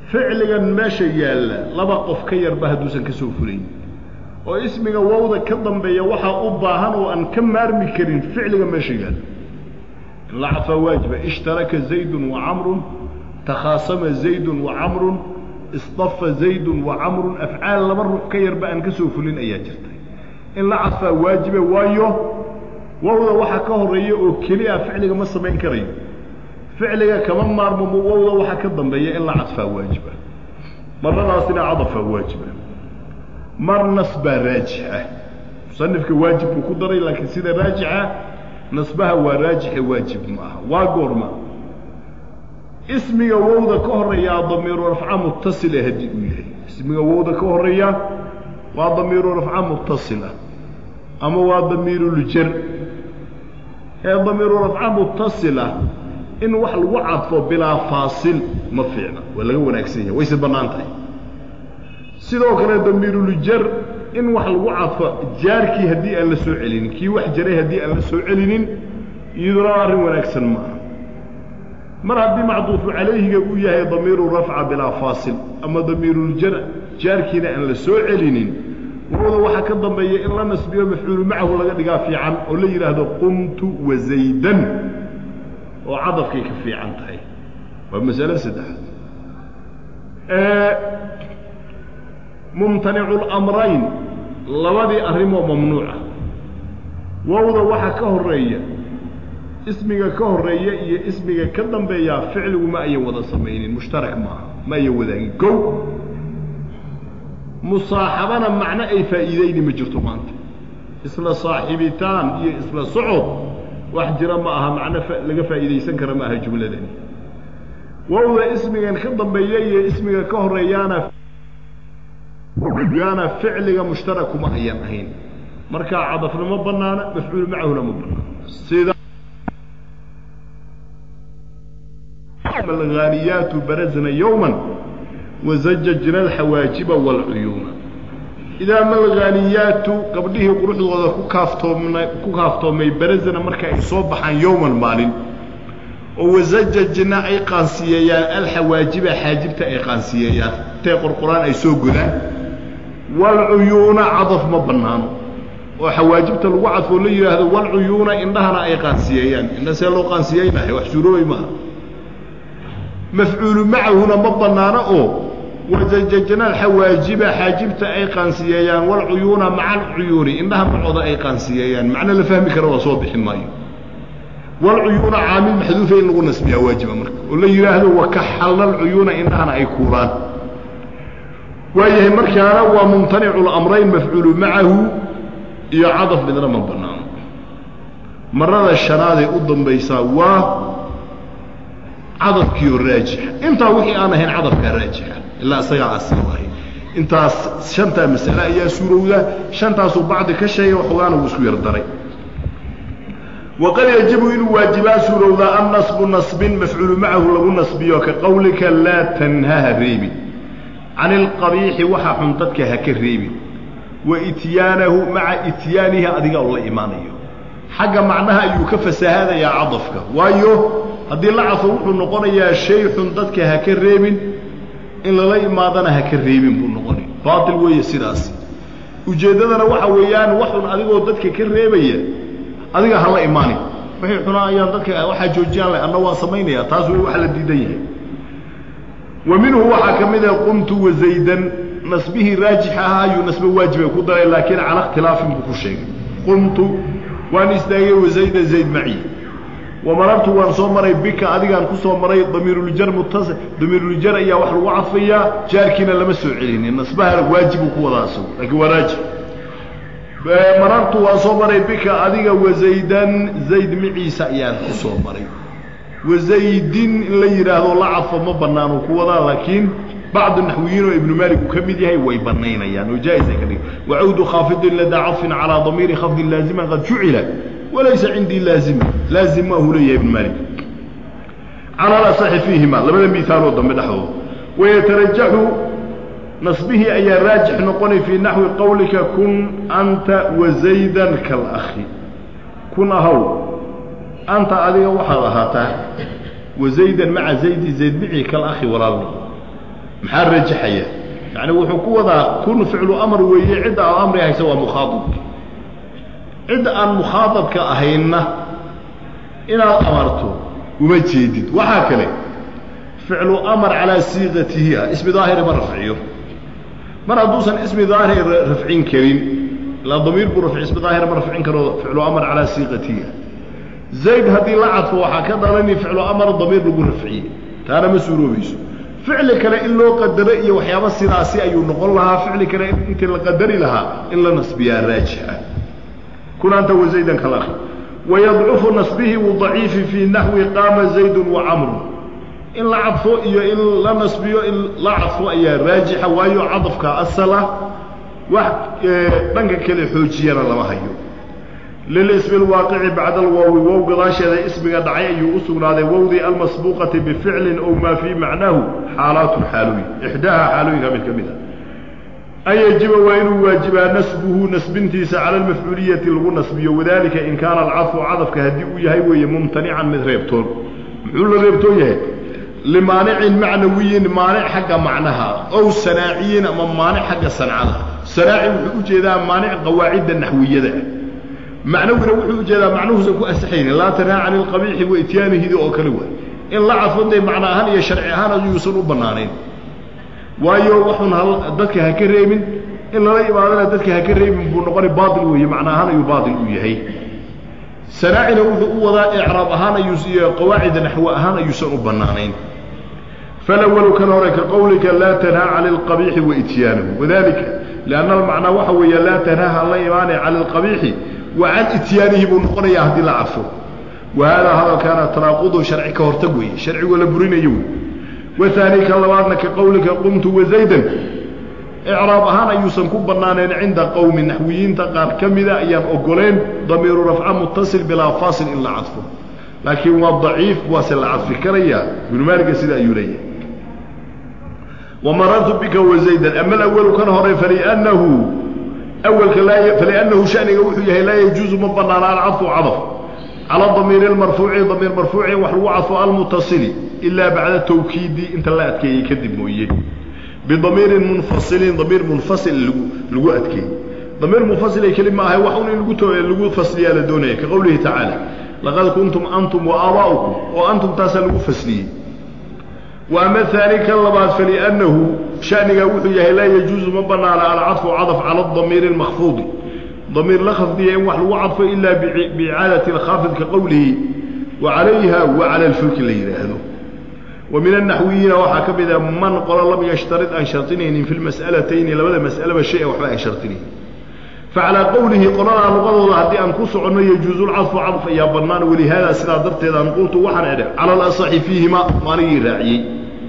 ficligan meesha yaalla laba qof ka yarba hadduusan ka soo fulayn oo ismiga wowda ka dambeeya waxaa u baahan oo aan ka maarmi karin ficliga meesha yaalla in la cadfaa waajiba ishtaraka zaydun wa camrun takhaasama zaydun wa camrun isdafa zaydun wa camrun afcaal laba ruux ka yarba aan ka soo fulin ayaa jirta in la cadfaa waajibe waayo wowda waxaa ka horeeya oo keliya ficliga ma samayn karayo ficliga kama maarmo wowda waxaa ka dambeeya in la cadfaa waajiba maradaasina cadafaa waajiba mar nasbaa raajixa musanifka waajib buu ku daray laakiin sida raajixa nasbaha waa raajixe waajib ma aha waa goorma ismiga wowda ka horeeyaa damiiru rafca mutasila haddii uu yahay ismiga wowda ka horeeya waa damiiru rafca mutasila ama waa damiiruljar ee damiiru rafca mutasila in wax lagu cadfo bilaa faasil ma fiicna waa laga wanaagsan yahay wayse bannaan tahay sidoo kale damiiruljar in wax lagu cadfo jaarkii haddii aan la soo celinin kii wax jaray haddii aan la soo celinin iyaduna arrin wanaagsan ma aha mar haddii macduufu calayhiga uu yahay damiiru rafca bilaa faasil ama damiiruljar jaarkiina aan la soo celinin wowda waxaa ka dambeeya in la nasbiyo mafcuulu macahu laga dhigaa fiican oo la yidhaahdo qumtu wazaydan oo cadafkay ka fiican tahay waa masalo saddexaad mumtanicu lamrayn labadii arrimoo mamnuuca wowda waxaa ka horeeya ismiga ka horeeya iyo ismiga ka dambeeyaa ficligu ma ayan wada samaynin mushtarak maaha ma ayan wadaagin kow musaaxabana macno ay faa'iidayni ma jirto maanta isla saaxiibitaan iyo isla socod wax jira ma aha macno laga faa'iidaysan kara ma aha jumladani wowda ismigan ka dambeeya iyo ismiga ka horeeyaana yaana ficliga mushtarakuma ayan ahayn markaa cadafna ma banaana mafcuul macahuna ma banaana sida alghaaniyaatu barazna yowma wazajajna alxawaajiba waalcuyuuna idaa malghaaniyaatu gabdhihii quruxdooda ku kaaftoomna ku kaaftoomay barazna marka ay soo baxaan yowman maalin oo wasajajna ay qaansiyeeyaan alxawaajiba xaajibta ay qaansiyeeyaan intay qorqoraan ay soo godaan waalcuyuuna cadaf ma bannaano oo xawaajibta lagu cadfoo la yidhaahdo walcuyuuna indhahana ay qaansiyeeyaan indha see loo qaansiyeynaayo wax suuroobay maaha mafcuulu macahuna ma bannaano oo wajajajna alxawaajiba xaajibta ay qaansiyeeyaan walcuyuuna maca alcuyuuni indhaha macooda ay qaansiyeeyaan macno la fahmi kara waa soo bixi maayo walcuyuuna caamil maxduufa in lagu nasbiyaa waajiba marka oo la yidhaahdo wakaxalna alcuyuuna indhahana ay kuulaan waayahay markaana waa mumtanicu lamrayn mafcuulu macahu iyo cadaf midna ma bannaano marada shanaadee u dambaysaa waa cadafkiioo raajixa intaa wixii aan ahayn cadafkaa raajixa ilaa isagaa asal ahay intaas shantaa masale ayaa suurowda shantaasuu bacdi ka sheegay waxoogaana wuu isku yar daray waqad yajibu inuu waajibaa suurowdaa an nasbu nasbin mafcuulu macahu lagu nasbiyo ka qowlika laa tanhaha reebin can ilqabiixi waxa xun dadka ha ka reebin wa ityaanahu maca ityaanihi adiga oo la imaanayo xagga macnaha ayuu ka fasahaadayaa cadafka waayo haddii la cadfo wuxuu noqonayaa shay xun dadka ha ka reebin in lala imaadana ha ka reebin buu noqonay baatil weeye sidaasi ujeeddadana waxa weeyaan waxun adigoo dadka ka reebaya adiga ha la imaanin wixii xunaa ayaan dadka waxaa joojiyaan leh anna waan samaynayaa taas wey waxa la diidan yahay wa minhu waxaa ka mid ah qumtu wazaydan nasbihii raajix ahaa ayuu nasbe waajibay ku daray laakiin cala ikhtilaafin buu ku sheegay qumtu waan istaagay wazayda zayd maci wamarartu waan soo maray bika adigaan ku soo maray damiiruljar mutas damiiruljar ayaa wax lagu cadfayaa jaarkiina lama soo celinin nasbaha waajibuu ku wadaa isagu laakiin waa raajix marartu waan soo maray bika adiga wazaydan zayd miciisa ayaan ku soo maray wazaydin in la yidhaahdo la cadfo ma banaano ku wadaa laakiin bacdu naxwiyiin oo ibnu maalik uu ka mid yahay way banaynayaan oo jaa-isay ka dhig wacawdu khaafidin ladaa cadfin calaa damiiri khafdin laaziman qad jucila walaysa cindii laazima laazim ma ahu leeyahay ibnu maalik cala alasaxi fiihima labada miaaloo dambe dhexdooda wayatarajaxu nasbihii ayaa raajix noqonay fii naxwi qowlika kun anta wazaydan kalakhi kun ahow anta adiga waxaad ahaataa wazaydan maca zaydi zayd micii kalakhi walaalni maxaa rajaxaya yacni wuxuu ku wadaa kun ficlu amar weeye cidda aad amri haysa waa mukhaadabki cidda aan mukhaadabka ahaynna inaad amarto uma jeedid waxaa kale ficlu amar calaa siiqatihi ah ismi daahiri ma rafciyo mar hadduusan ismi daahir rafcin karin ilaa damiir buu rafci ismi daahir ma rafcin karo ficlu amar calaa siiqatihi ah zayd haddii la cadfo waxaa ka dhalani ficlu amar damiir lagu rafciyey taana ma suuroobayso ficli kale in loo qadaro iyo waxyaaba sidaasi ayuu noqon lahaa ficli kale intii la qadari lahaa in la nasbiyaa raajixa kun anta wazaydan kalakhi wayadcufu nasbihi wadaciifi fii naxwi qaama zaydun wa camru in la cadfo iyo in la nasbiyo in la cadfo ayaa raajixa waayo cadafka asala wax dhanka kale xoojiyana lama hayo lilismi alwaaqici bacda alwaawi wow gadaasheeda ismiga dhacay ayuu u sugnaaday wowdii almasbuuqati bificlin ow maa fii macnaahu xaalaatun xaalooyin ixdaaha xaalooyinka mid ka mid a an yajiba waa inuu waajibaa nasbuhu nasbintiisa cala almafcuuliyati lagu nasbiyo wadalika in kaana alcadfu cadafka haddii uu yahay weeye mumtanican mid reebtoon muxuu la reebtoon yahay limaanicin macnawiyin maanic xagga macnaha ow sanaaciyin ama maanic xagga sancada sanaaci wuxuu u jeedaa maanic qawaacidda naxwiyada macnawina wuxuu ujeedaa macnuhuusan ku asaxaynin laa tanhaa cani lqabiixi wa ityaanihidi oo kale waay in la cadfo dee macno ahaan iyo sharci ahaan ayuusan u bannaanayn waayo waxun dadka ha ka reebin in lala imaadana dadka ha ka reebin buu noqoni baail weeye macno ahaan ayuu baail u yahay sanaacina wuxuu u wadaa icraab ahaan ayuu iyo qawaacida naxwo ahaan ayuusan u bannaanayn falawalu kan hore ka qowlika laa tanhaa cani alqabiixi wa ityaanahu wadalika lianna almacnaa waxa weeye laa tanhaa han la imaanay cani alqabiixi wa can ityaanihi buu noqonayaa haddii la cadfo wa haadaa hadalkaana tanaaqudun sharci ka hortag weeye sharcigoo la burinayo wey wahaani ka labaadna ka qowlika qumtu wazaydan icraab ahaan ayuusan ku bannaanayn cinda qowmi naxwiyiinta qaar ka mida ayaan ogoleen damiiru rafca mutasil bilaa faasil in la cadfo laakiin waa daciif waase la cadfi karayaa ibnu maaliga sida ayuu leeyahay wamarartu bika wazaydan ama alawalu kan hore faliannahu awalka laa faliannahu shaniga wuxuu yahay laa yajuusu ma bannaana alcadfu cadaf cala damiiri lmarfuuci damiir marfuuci wax lagu cadfo almutasili ilaa bacda tawkiidi inta la adkeeyey kadib mooye bidamiirin munfasilin damiir munfasil lagu lagu adkeeyey damiir munfasil ay keli ma ahay wax un in lagu to lagu fasliyaa la doonaya ka qowlihi tacaala laqad kuntum antum wa aabaa'ukum oo antum taasaa lagu fasliyey wa ama haani kan labaad faliannahu shanigaa wuxuu yahay laa yajuusu ma bannaana alcadfu cadaf cala adamiiri almakfuudi damiir la khafdiya in wax lagu cadfo ilaa biicaadati alkhaafid ka qowlihi wa calayha wa cala alfulki la yidhaahdo wa min annaxwiyiina waxaa ka mid a man qolo lam yashtarid aan shartinaynin fi lmas'alatayni labada mas'alaba shay-a waxba aan shartinaynin facalaa qowlihi qoladaa luqadooda haddii aan ku soconno yajuusu lcadfu cadf ayaa bannaan walihaada sidaa darteed aan qultu waxaan edhe cala alasaxi fiihima maanigii raaciyey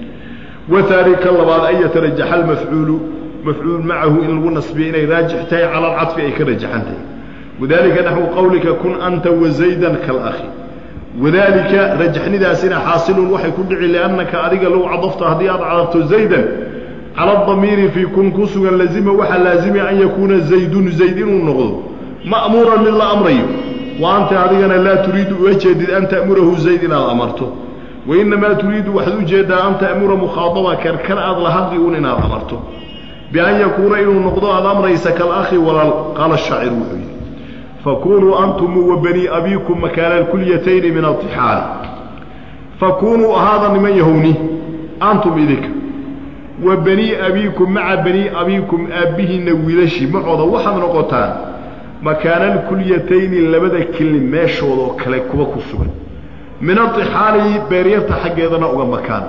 wahaani ka labaad an yatarajaxa almafcuulu mafcuul macahu in lagu nasbiyo inay raajix tahay cala alcadfi ay ka rajaxan tahay wadalika naxwu qowlika kun anta wazaydan kalakhi wadalika rajaxnidaasina xaasilun waxay ku dhici liannaka adiga low cadafta haddii aad cadafto zaydan cala adamiiri fii kun ku sugan lazima waxaa laazimaya an yakuuna zaydun zayd inuu noqdo ma'muuran mid la amrayo wa anta adigana laa turiidu uga jeedid an ta'murahu zayd inaad amarto wainamaa turiidu waxaad u jeeddaa an ta'mura mukhaadaba karkar aad la hadli uun inaad amarto bian yakuuna inuu noqdo aad amraysa kalakhi walaal qaala shaacir wuxuu yidhi fakunuu antum wa banii abiikum makaana alkulyatayni min altixaali fakunuu ahaada niman yahowni antum idinka wa banii abiikum maca banii abiikum aabbihiinna wiilashii macooda waxaad noqotaan makaana alkulyatayni labada kelni meeshoodoo kale kuwa ku sugan min altixaali beeryarta xaggeedana uga makaan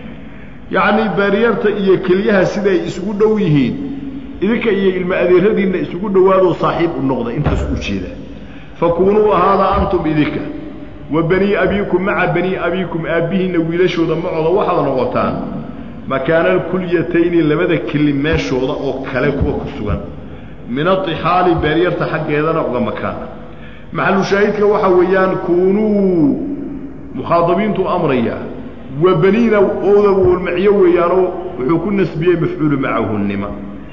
yacnii beeryarta iyo kelyaha siday isugu dhow yihiin idinka iyo ilmo adeeradiinna isugu dhowaadoo saaxiib u noqda intaas u jeeda fakunuu ahaada antum idinka wa banii abiikum maca banii abiikum aabbihiinna wiilashooda macooda waxaad noqotaan makaana alkulyatayni labada keli meeshooda oo kale kuwa ku sugan min atixaali beeryarta xaggeedana uga makaan maxalu shaahidka waxaa weeyaan kunuu mukhaadabiintuu amrayaa wa baniina ooda walmacyo weeyaanoo wuxuu ku nasbiyey mafcuulu macahunima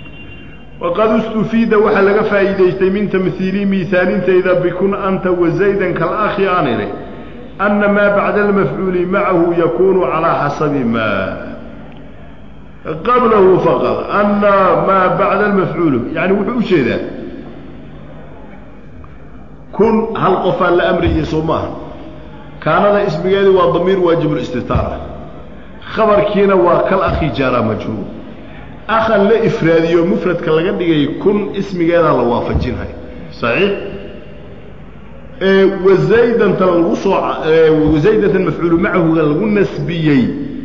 waqad istufiida waxaa laga faa'iidaystay min tamhiili miisaalintayda bikun anta wazaydan kalakhi aan idhi anna maa bacda almafcuuli macahu yakuunu calaa xasabi maa qablahu faqad ana maa bacda almafcuulu yani wuxuu u jeedaa kun hal qofaan la amriyay soo maaha kaanada ismigeedi waa damiir waajibulistitaara khabarkiina waa kal akhi jaara majhuul akhan la ifraadiyo mufradka laga dhigay kun ismigeedaa la waafajinhay saxiix wazaydanta lagu soo wazaydatan mafcuulu macahuga lagu nasbiyey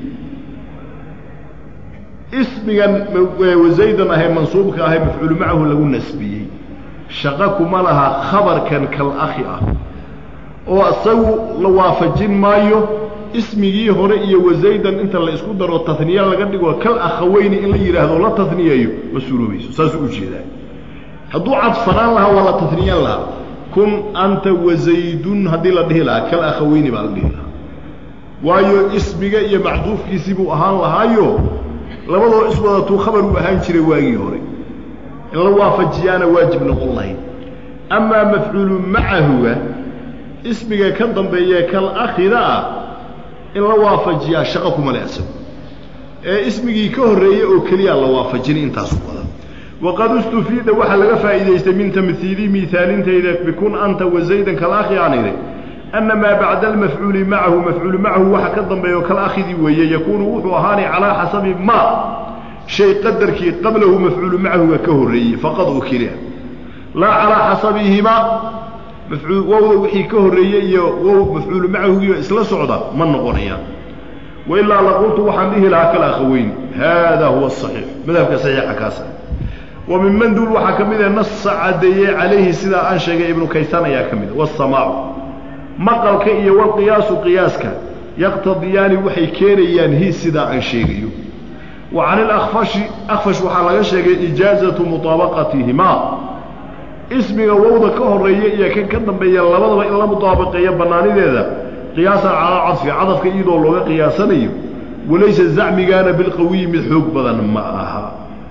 ismigan wazaydan ahay mansuubka ahay mafcuulu macahu lagu nasbiyey shaqo kuma laha khabarkan kal akhi ah oo isagu la waafajin maayo ismigii hore iyo wazaydan inta la isku daro taniye laga dhigo kal akhaweyni in la yidhaahdo la taniyeeyo ma suuroobayso saasuu ujeedaa hadduu cadfanaan lahaa waa la taniyan lahaa kun anta wazaydun haddii la dhihi lahaa kal akhaweyni baa la dhihi lahaa waayo ismiga iyo macduufkiisii buu ahaan lahaayo labadoo iswadatuu khabar uu ahaan jiray waagii hore in la waafajiyaana waajib noqon lahayd amaa mafcuulu macahuga ismiga ka dambeeye kal akhida ah in la waafajiyaa shaqo kuma le asago ee ismigii ka horreeyey oo keliyaa la waafajinay intaasu badan waqad istufiida waxaa laga faa'iidaystay min tamhiili miaalintayda bikun anta wazaydan kal akhi aan idhi ana maa bacda almafcuuli macahu mafcuulu macahu waxa ka dambeeyo kal akhidii weeye yakuunu wuxuu ahaanay calaa xasabi ma shay qadarkii qablahu mafcuulu macahuga ka horreeyey faqad oo keliya laa calaa xasabihima wowda wixii ka horreeyey iyo wow mafcuulu macahugiioo isla socda ma noqonayaan wailaa laqultu waxaan dhihi lahaa kal akhaweyn hada huwa asaxiix madhabka saxiixa kaasa wa min manduul waxaa ka mid a nasa caddeeyey calayhi sidaa aan sheegay ibnu kaysan ayaa ka mid a wasamaacu maqalka iyo walqiyaasu qiyaaska yaqtadiyaani waxay keenayaan hi sidaa aan sheegayo wa can ilakfashi akfash waxaa laga sheegay ijaazatu mutaabaqatihimaa ismiga wowda ka horreeya iyo kan ka dambeeya labadaba in la mutaabaqeeyo bannaanideeda qiyaasan calaa cadfi cadafka iyadoo looga qiyaasanayo walaysa zacmigaana bilqawiyi mid xoog badan ma aha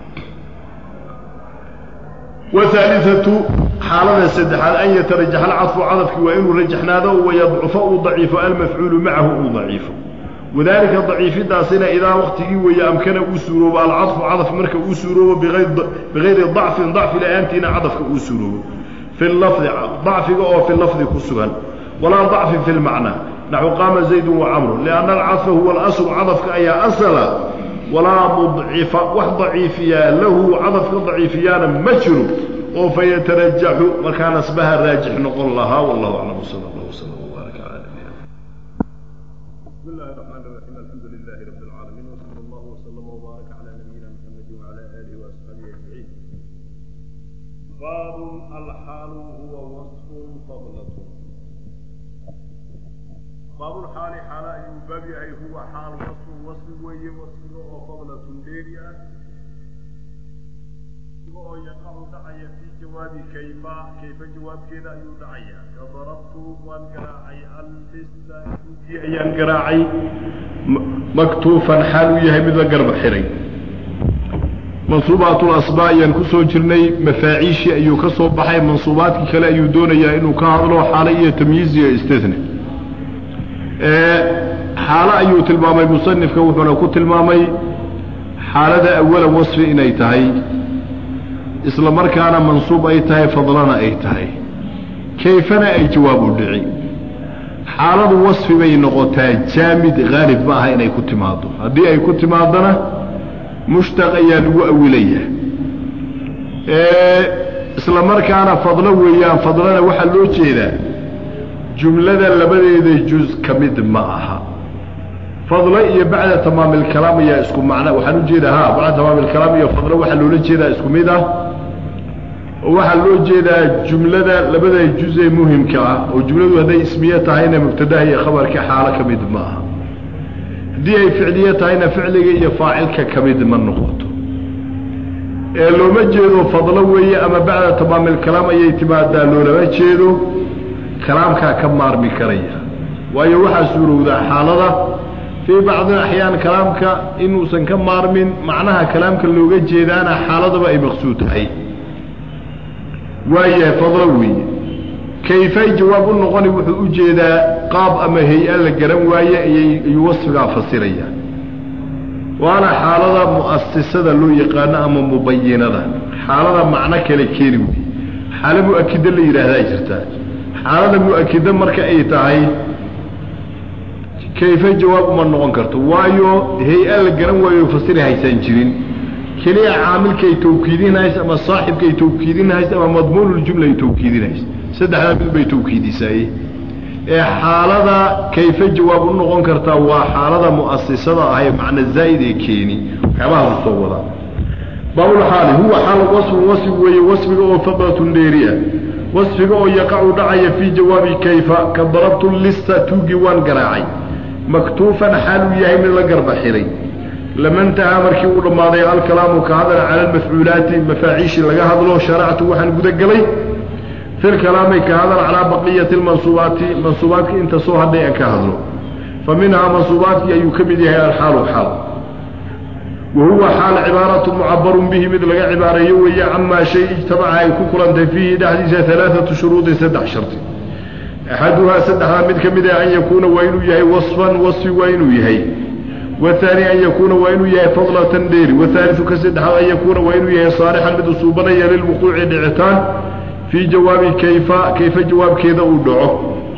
wahaaliatu xaalada saddexaad an yatarajaxa alcadfu cadafkii waa inuu rajaxnaado wayadcufa uu daciifo almafcuulu macahu uu daciifo wadaalika daciifidaasina idaa waktigii weeye amkana uu suuroobo alcadfu cadaf marka uu suuroobo bigayri dacfin dacfi la-aantiina cadafka uu suuroobo fi lafdi dacfiga oo fi lafdi ku sugan walaa dacfin fi lmacnaa naxu qaama zaydun wacamru lianna alcadfa huwa alaslu cadafka ayaa asala walaa mudcifa wax daciifiyaa lahu cadafka daciifiyaana ma jiro oo fayatarajaxu markaa nasbaha raajix noqon lahaa wallahu aclam sal allah wslam wbaarak cala nabiyina بسم الله الرحمن الرحيم الحمد لله رب العالمين وصلى الله وسلم وبارك على نبينا محمد وعلى اله واصحابه اجمعين باب الحال هو وصف فضلة باب الحال حال أي باب أي هو حال وصف وصف وي وصف أو فضلة ديريا oo yaqacu dhacaya fii jawaabi kayfa kayfa jawaabkeeda ayuu dhacaya ka darabtu waan garaacay alfista duugii ayaan garaacay maktuufan xaal uu yahay mid la garba xiray mansuubaatul asbaa ayaan ku soo jirnay mafaaciishii ayuu ka soo baxay mansuubaadkii kale ayuu doonayaa inuu ka hadlo xaalo iyo tamyiiz iyo istithne xaalo ayuu tilmaamay musanifka wuxuuna ku tilmaamay xaalada awalan wasfi inay tahay isla markaana mansuub ay tahay fadlana ay tahay kayfana ay jawaab u dhici xaaladu wasfi bay noqotaa jaamid haalib ma aha inay ku timaado haddii ay ku timaadona mushtaq ayaa lagu awilaya isla markaana fadlo weeyaan fadlana waxaa loo jeedaa jumlada labadeeda juz ka mid ma aha fadlo iyo bacda tamaam ilkalaam ayaa isku macna waxaan u jeedaa ha bacda tamaam ilkalaam iyo fadlo waxaa loola jeedaa isku mid ah oo waxaa loo jeedaa jumlada labada juz ee muhimka ah oo jumladu hadday ismiye tahayna mubtadaha iyo khabarka xaalo ka mid ma aha haddii ay ficliye tahayna ficliga iyo faacilka ka mid ma noqoto ee looma jeedo fadlo weeye ama bacda tamaam ilkalaam ayay timaadaa loolama jeedo kalaamkaa ka maarmi karaya waayo waxaa suurowdaa xaalada fii bacdi axyaan kalaamka inuusan ka maarmin macnaha kalaamka looga jeedaana xaaladaba ay maqsuud tahay waayahay fadlo weeye kayfay jawaab u noqoni wuxuu u jeedaa qaab ama hay-a la garan waaye ayay ayuu wasfigaa fasiraya waana xaalada mu'asisada loo yaqaano ama mubayinada xaalada macno kale keeni wey xaalo mu-akida la yidhaahdaa jirtaa xaalada mu-akida marka ay tahay kayfe jawaab uma noqon karto waayo hay-a la garan waayo fasiri haysaan jirin keliya caamilkaay tawkiidinhays ama saaxibkaay tawkiidinhays ama madmuunuljumla ay tawkiidinhays saddexdaa mid bay tawkiidisaaye ee xaalada kayfe jawaab u noqon kartaa waa xaalada mu'asisada ah ee macna zaa'id ee keeni waxyaabahaas soo wadaa baabulxaali huwa xaal wasfun wasfi weeye wasfiga oo faqratun dheeriya wasfiga oo yaqacu dhacaya fii jawaabi kayfa ka darabtu lista tuugii waan garaacay maktuufan xaal uu yahay mid la garba xiray lama intahaa markii uu dhammaaday alkalaamu ka hadala cala almafcuulaati mafaaciishii laga hadlo sharactu waxaan gudagelay fi lkalaami ka hadal calaa baqiyati lmansuubaati mansuubaadka inta soo hadhay aan ka hadlo fa minhaa mansuubaadkii ayuu ka mid yahay alxaalu xaal wa huwa xaal cibaaratu mucabarun bihi mid laga cibaareeyo weeye camaa shay ijtamaca ay ku kulantay fiihi dhexdiisa alaaatu shuruudin saddex shardi axaduhaa saddexdaa mid ka mid ah an yakuuna waa inuu yahay wasfan wasfi waa inuu yahay wahaani an yakuuna waa inuu yahay fadlatan dheeri wahaaliu ka saddexaad an yakuuna waa inuu yahay saalixan mid usuubanaya lilwuquuci dhicitaan fii jawaabi kayfa kayfa jawaabkeeda uu dhaco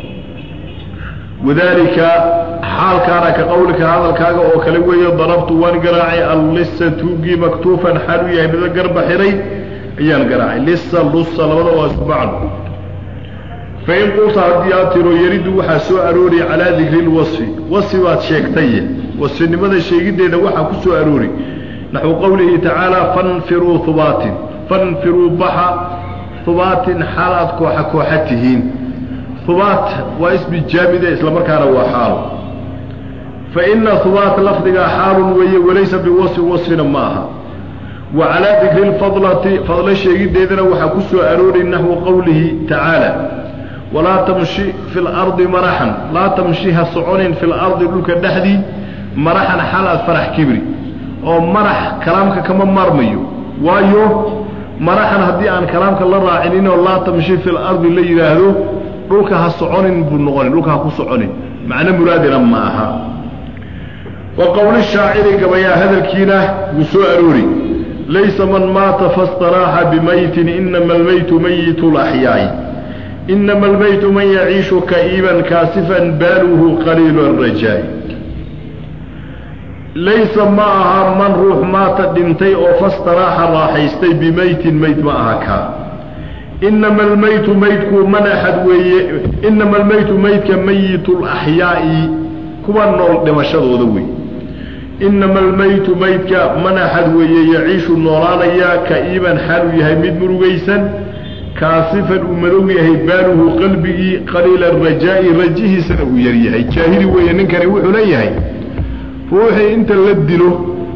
wadaalika xaalkaana ka qowlika hadalkaaga oo kale weeye darabtu waan garaacay allisa tuugii maktuufan xaal uu yahay mida garba xiray ayaan garaacay lisa lusa labada waa isku macno fain qulta haddii aad tiro yaridu waxaa soo aroori calaa dikri lwasfi wasfi baad sheegtaye wasfinimada sheegiddeeda waxaa ku soo aroori naxwu qowlihi tacaala fanfiruu hubaatin fanfiruu baxa hubaatin xaal aad kooxa kooxa tihiin hubaat waa ismi jaamide islamarkaana waa xaalo fa ina hubaat lafdigaa xaalun weeye walaysa biwasfin wasfina ma aha wa calaa dikri lfadlati fadlo sheegiddeedana waxaa ku soo aroori naxwu qowlihi tacaala walaa tamshi fi lardi maraxan laa tamshi ha soconin fi lardi dhulka dhexdii maraxan xaal aad farax kibri oo marax kalaamka kama maarmayo waayo maraxan haddii aan kalaamka la raacininoo laa tamshi fi lardi la yidhaahdo dhulka ha soconin buu noqonin dhulka ha ku soconin macno muraadina ma aha wa qowli shaaciri gabayaa hadalkiina wuu soo aroori laysa man maata fastaraaxa bimaytin inama almaytu mayitu laxyaai inama almaytu man yaciishu ka'iiban kaasifan baaluhu qaliilu arajaa'i laysa ma aha man ruux maata dhintay oo fastaraaxa raaxaystay bimaytin mayd ma aha kaa inama almaytu maydku man axad weeye inama almaytu maydka mayitu laxyaa'i kuwa nool dhimashadooda wey inama almaytu maydka man axad weeye yaciishu noolaanaya ka'iiban xaal uu yahay mid murugaysan kaasifan uu madow yahay baaluhu qalbigii qaliila arajaa'i rajihiisana uu yaryahay jaahili weeye ninkani wuxuu leeyahay ruuxii inta la dilo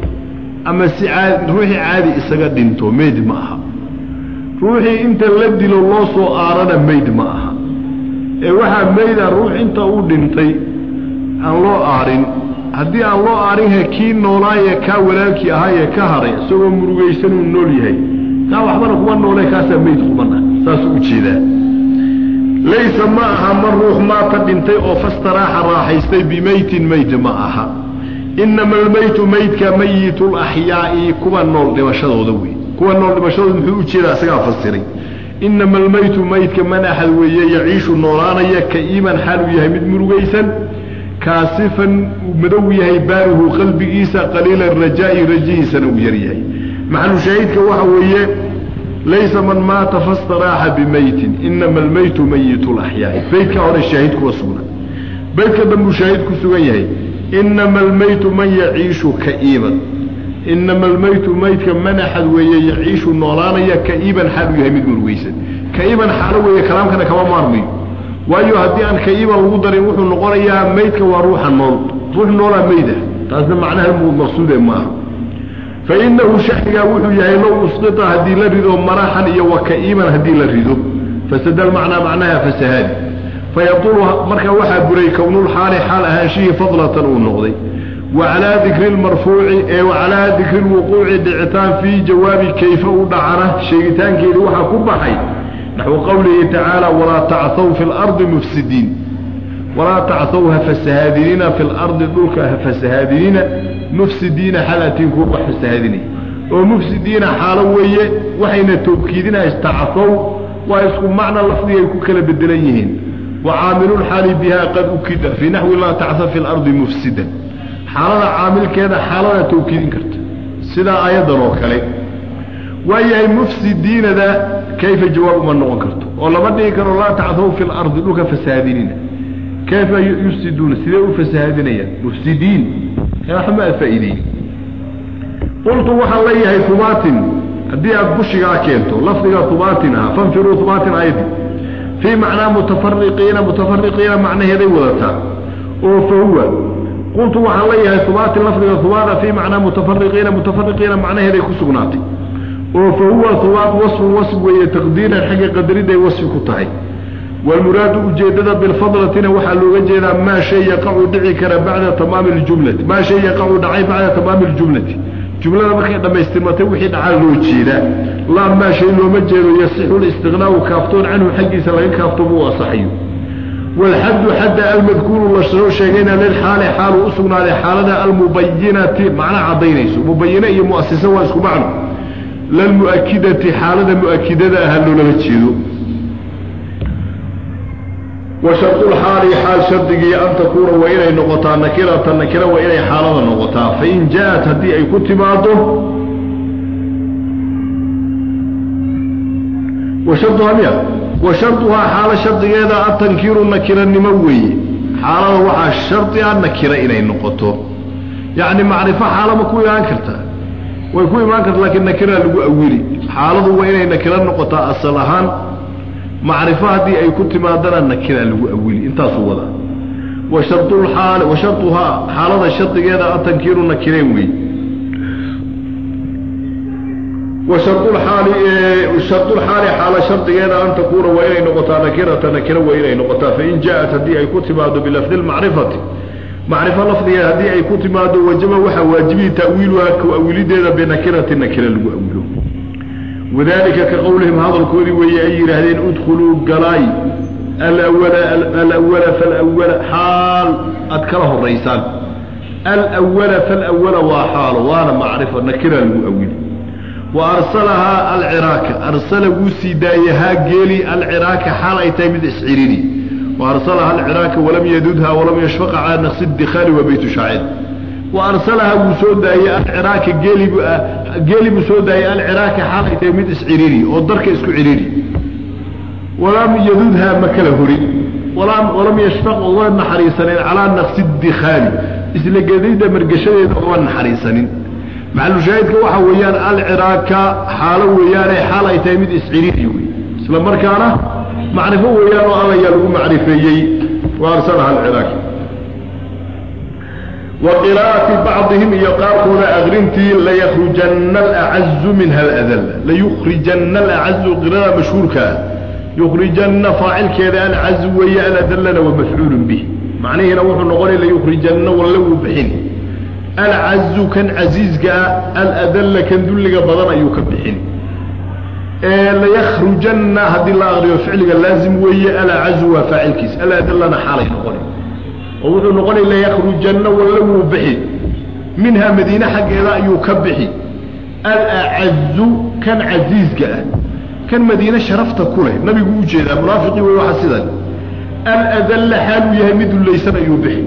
ama si caadi ruuxii caadi isaga dhinto meyd ma aha ruuxii inta la dilo loo soo aarana meyd ma aha ee waxaa meyda ruux inta uu dhintay aan loo aarin haddii aan loo aarinha kii noolaaye kaa walaalkii ahaayee ka haray isagoo murugaysan uu nool yahay kaa waxbana kuma noole kaasaa meyd qumana saasuu u jeedaa laysa ma aha man ruux maata dhintay oo fastaraaxa raaxaystay bimaytin meyd ma aha inama almaytu maydka mayitu laxyaa'i kuwa nool dhimashadooda wey kuwa nool dhimashadooda muxuu u jeedaa isagaa fasiray inama almaytu maydka man axad weeye yaciishu noolaanaya ka'iiman xaal uu yahay mid murugaysan kaasifan uu madow yahay baaluhu qalbigiisa qaliila rajaa'i rajihiisana uu yaryahay maxalu shaahidka waxa weeye laysa man maata fastaraaxa bimaytin inama almaytu mayitu laxyaa'i beydka hore shaahid kuwa sugna beydka dambuu shaahid ku sugan yahay inama almaytu man yaciishu ka'iiban inama almaytu maydka man axad weeye yaciishu noolaanaya ka'iiban xaal uu yahay mid murugaysan ka'iiban xaalo weeye kalaamkana kama maarmayo waayo haddii aan ka'iiban lagu darin wuxuu noqonayaa maydka waa ruuxa nool ruux noolaa mayda taasna macnaha maqsuude maaha fa inahu shanigaa wuxuu yahay low usqita haddii la rido maraxan iyo wa ka'iiban haddii la rido fasadal macnaa macnaha fasahaadi fayabtulu markaa waxaa buray kownulxaali xaal ahaanshihii fadlatan uu noqday wa calaa dikri lmarfuuci ee wacalaa dikri lwuquuci dhicitaan fii jawaabi kayfa u dhacana sheegitaankeedii waxaa ku baxay naxwu qowlihi tacaala walaa tacthaw fi lardi mufsidiin walaa tacthaw ha fasahaadinina fi lardi dhulka ha fasahaadinina mufsidiina xalatiin kuwa wax fasahaadinaya oo mufsidiina xaalo weeye waxayna tawkiidinaya istacafow waa isku macna lafdigay ku kala bedelan yihiin wa caamilulxaali biha qad ukida fii naxwi laa tacsa fi lardi mufsidan xaalada caamilkeeda xaalada tawkiidin karta sidaa aayaddan oo kale waayahay mufsidiinada kayfa jawaab uma noqon karto oo lama dhigi karo laa tacthaw fi lardi dhulka fasahaadinina kayfa yufsiduuna sidee u fasahaadinayaan mufsidiin waxma aad faa'iideyn qultu waxaan leeyahay hubaatin haddii aad bushigaa keento lafdiga hubaatin ah fanfiruu hubaatin aydi fii macnaa mutafariqiina mutafariqiina macnaheeday wadataa oo fa huwa qultu waxaan leeyahay hubaatin lafdiga hubaada fii macnaa mutafariqiina mutafariqiina macnaheeday ku sugnaatay oo fa huwa hubaad wasfun wasf weeye taqdiiran xagga qadariday wasfi ku tahay waalmuraadu ujeeddada bilfadlatina waxaa looga jeedaa maa shay yaqacu dhici kara bacda tamaami ljumlati maa shay yaqacu dhacay bacda tamaami ljumlati jumlada markay dhammaystirmatay wixii dhacaa loo jeedaa laa maa shay looma jeedo yasixu listiqnaau kaaftoon canhu xaggiisa laga kaaftoomo u asaxayo waalxaddu xadda almadkuuru la soo sheegayna lilxaali xaalu u sugnaaday xaalada almubayinati macna caddaynayso mubayine iyo mu'asisa waa isku macno lalmu'akidati xaalada mu'akidada aha loolama jeedo wa shardulxaali xaal shardigii an takuuna waa inay noqotaa nakirata nakira waa inay xaalada noqotaa fain jaa-at haddii ay ku timaado wa sharduhaa miya wa sharduhaa xaalo shardigeeda atankiiru nakiranimo weeye xaalada waxaa shardi a nakira inay noqoto yacni macrifo xaalama ku imaan kartaa way ku imaan karta laakiin nakiraa lagu awili xaaladu waa inay nakiro noqotaa asal ahaan macrifo haddii ay ku timaadana nakiraa lagu awili intaasuu wadaa wa shardulxaali wa sharduhaa xaalada shardigeeda atankiiru nakireen weeye wa shardulxaali shardulxaali xaala shardigeeda an takuuna waa inay noqotaa nakirata nakira waa inay noqotaa fain jaa-at haddii ay ku timaado bilafdi lmacrifati macrifo lafdigeeda haddii ay ku timaado wajaba waxaa waajibihi ta'wiiluhaa ku awilideeda binakirati nakira lagu awilo wadalika ka qowlihim hadalkoodii weeye ay yidhaahdeen udkhuluu galaay alawala alawala falawala xaal aad kala horaysaan alawala falawala waa xaalo waana macrifo nakira lagu awili wa arsalahaa alciraaka arsala wuu sii daayahaa geeli alciraaka xaal ay tahay mid isciriri وأرسلها العراك ولم يددها ولم يشفق على نقص الدخال وبيت شاعر وأرسلها وسودا يا العراك جيلي جيلي بسودا يا العراك حالة تيميد اسعريري أو درك اسكو عريري ولم يددها مكله هري ولم ولم يشفق الله حريصنين على نقص الدخال إسلا جديدة مرقشة الله حريصنين مع المشاهد كوحا ويان العراك حالة ويان حالة تيميد اسعريري إسلا مركانه macrifo weeyaan oo allayaa lagu macrifeeyey wa arsalaha alciraaki wa qiraa'ati bacdihim iyo qaarkooda akrintii layakrujanna alacazu minha aladalla layukhrijanna alacazu qirada mashhuurkaa yukhrijanna faacilkeeda alcazu weeye aladallana wa mafcuulun bih macnihiina wuxuu noqonay layukhrijanna walle wuu bixin alcazu kan casiizka ah aladalla kan dulliga badan ayuu ka bixin layakrujanna haddii la aqriyo ficliga laazim weeye alacazu waa faacilkiis aladallana xaalay noqona oo wuxuu noqonay layakrujanna walle wuu bixi minhaa madiine xaggeeda ayuu ka bixi alacazu kan casiizka ah kan madiine sharafta ku leh nabigu u jeedaa munaafiqii wey waxa sidan aladalla xaaluu yahay mid dullaysan ayuu bixi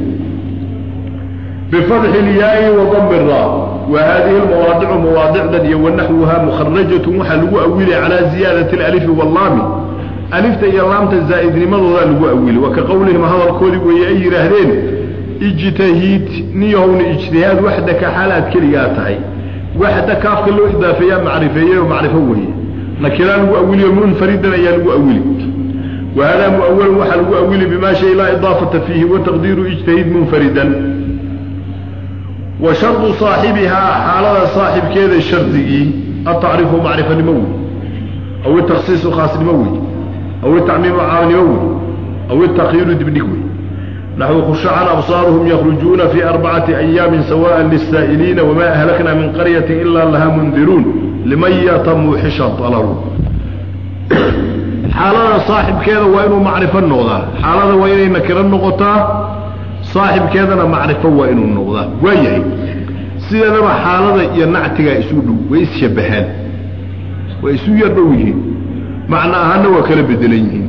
بفتح الياء وضم الراء وهذه المواضع مواضع دن ونحوها مخرجة وحلو أولي على زيادة الألف واللام ألفت إيا لامت الزائد لماذا لو أولي وكقولهم هذا الكود ويأي رهدين اجتهيد نيهون اجتهاد وحدك حالات كلياتهي وحدك كافك له إضافية معرفية ومعرفة وهي نكرا لو أولي منفردا يا لو أولي وهذا مؤول وحلو أولي بما شيء لا إضافة فيه وتقدير اجتهيد منفردا وشرط صاحبها حالة صاحب كذا الشرطي التعريف معرفة نموي أو التخصيص خاص نموي أو التعميم عام نموي أو التخيير دبنكوي نحو خش عن أبصارهم يخرجون في أربعة أيام سواء للسائلين وما أهلكنا من قرية إلا لها منذرون لمن يتم حشا طلبوا حالة صاحب كذا وإنه معرفة النغضة حالة وإنه نكر النغطة صاحب كذا معرفة وإنه النغضة ويهي sideedaba xaalada iyo nactigaa isu dhow way isshabbahaan way isu yar dhow yihiin macno ahaanna waa kala bedelan yihiin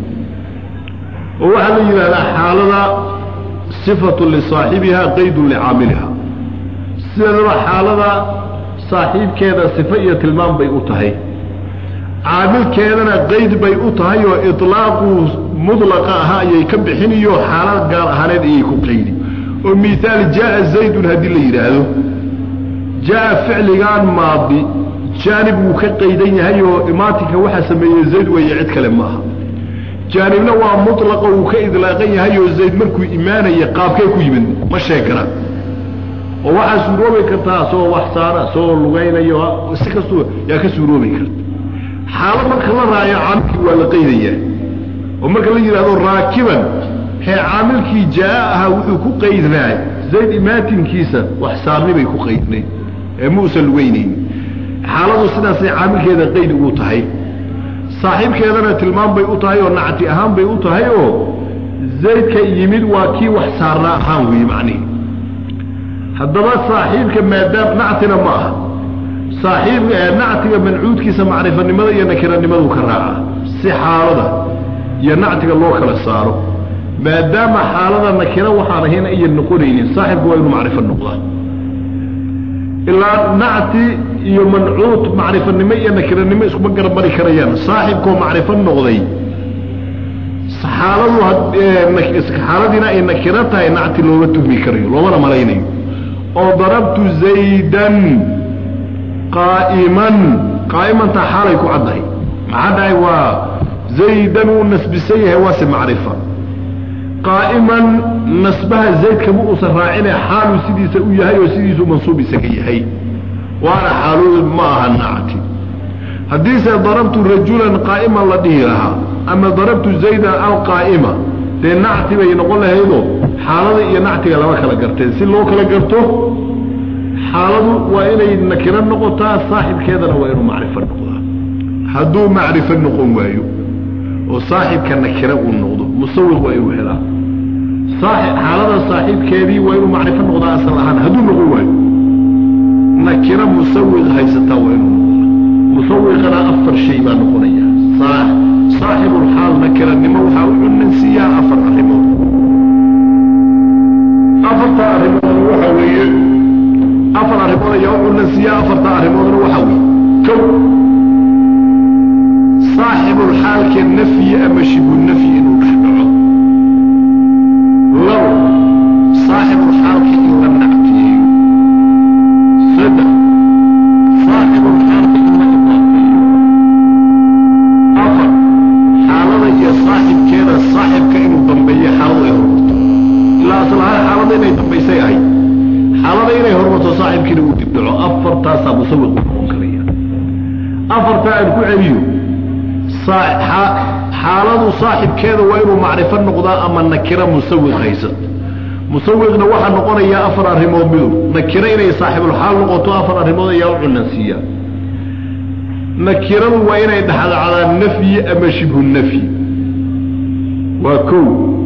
oo waxaa la yidhahdaa xaalada sifatu lisaaxibiha qaydun licaamiliha sideedaba xaalada saaxiibkeeda sifo iyo tilmaam bay u tahay caamilkeedana qayd bay u tahay oo ilaaquu mudlaqa ahaa ayay ka bixiniyo xaalad gaar ahaaneed ayay ku qaydi oo miaal jaaa zaydun haddii la yidhaahdo jaaa ficligaan maadi jaanib wuu ka qaydan yahay oo imaatinka waxaa sameeyey zayd weeye cid kale maaha jaanibna waa mulaqa wuu ka idlaaqan yahay oo zayd markuu imaanaya qaabkee ku yimid ma sheegana oo waxaa suuroobi kartaa soo wax saara soo lugaynayo si kastuu yaa ka suuroobi karta xaalo marka la raayo caamilkii waa la qaydayaa oo marka la yidhahdo raakiban hee caamilkii jaa ahaa wuxuu ku qaydnaay zayd imaatinkiisa wax saarni bay ku qaydnayd ee muusan lugaynayni xaaladu sidaasay caamilkeeda qayd ugu tahay saaxiibkeedana tilmaam bay u tahay oo nacti ahaan bay u tahay oo zaydka yimid waa kii wax saarnaa ahaan weeye macnihi haddaba saaxiibka maadaam nactina ma aha saaxiib nactiga mancuudkiisa macrifanimada iyo nakiranimadu ka raaca si xaalada iyo nactiga loo kala saaro maadaama xaalada nakira waxaan ahayn ayan noqonaynin saaxibku waa inuu macrifo noqdaa ilaa nacti iyo mancuud macrifanimo iyo nakiranimo iskuma garabmari karayaan saaxibkoo macrifo noqday xaaladu xaaladiina ay nakiro tahay nacti looma tuhmi karayo loomana malaynayo oo darabtu zaydan qaa'iman qaa'imantaa xaalay ku caddahay maxaa dhahay waa zaydan wuu nasbisan yahay waase macrifa qaa'iman nasbaha zaydkama uusan raacine xaaluu sidiisa u yahay oo sidiisuu mansuub isaga yahay waana xaaloodu ma aha nacti haddiise darabtu rajulan qaa'iman la dhihi lahaa ama darabtu zaydan alqaa'ima dee nacti bay noqon lahaydoo xaalada iyo nactiga lama kala garteen si loo kala garto xaaladu waa inay nakiro noqotaa saaxibkeedana waa inuu macrifo noqdaa hadduu macrifo noqon waayo oo saaxibka nakiro uu noqdo musawiq waa inuu helaa xaalada saaxiibkeedii waa inuu macrifo noqdaa asal ahaan hadduu noqon waayo nakiro musawiq haysataa waa inuu noqdaa musawiqana afar shay baa noqonaya saaxibulxaal nakiranimo waxaa u cunansiiyaa afar arrimood afarta arrimood waxaa weeye afar arrimood ayaa u cunansiiyaa afarta arrimoodna waxaa weeye kow saaxibulxaalka nafyi ama shibu nafyi inuu dhex dhaco labo saaxibulxaalka in la nactiyeeyo saddex saaxibulxaalka in la idaafeeyo afar xaalada iyo saaxibkeeda saaxibka inuu dambeeyo xaaladu ay hormarto ilaa aslahaan xaalada inay dambaysay ahayd xaalada inay hormarto saaxibkiina uu dibdhaco afartaasaa musawiq u noqon karaya afartaa aan ku celiyo xaaladu saaxibkeeda waa inuu macrifo noqdaa ama nakiro musawiq haysat musawiqna waxaa noqonayaa afar arrimood midu nakiro inay saaxibulxaal noqoto afar arrimood ayaa u cunansiiya nakiradu waa inay dhexdhacdaa nafyi ama shibhu nafyi waa kow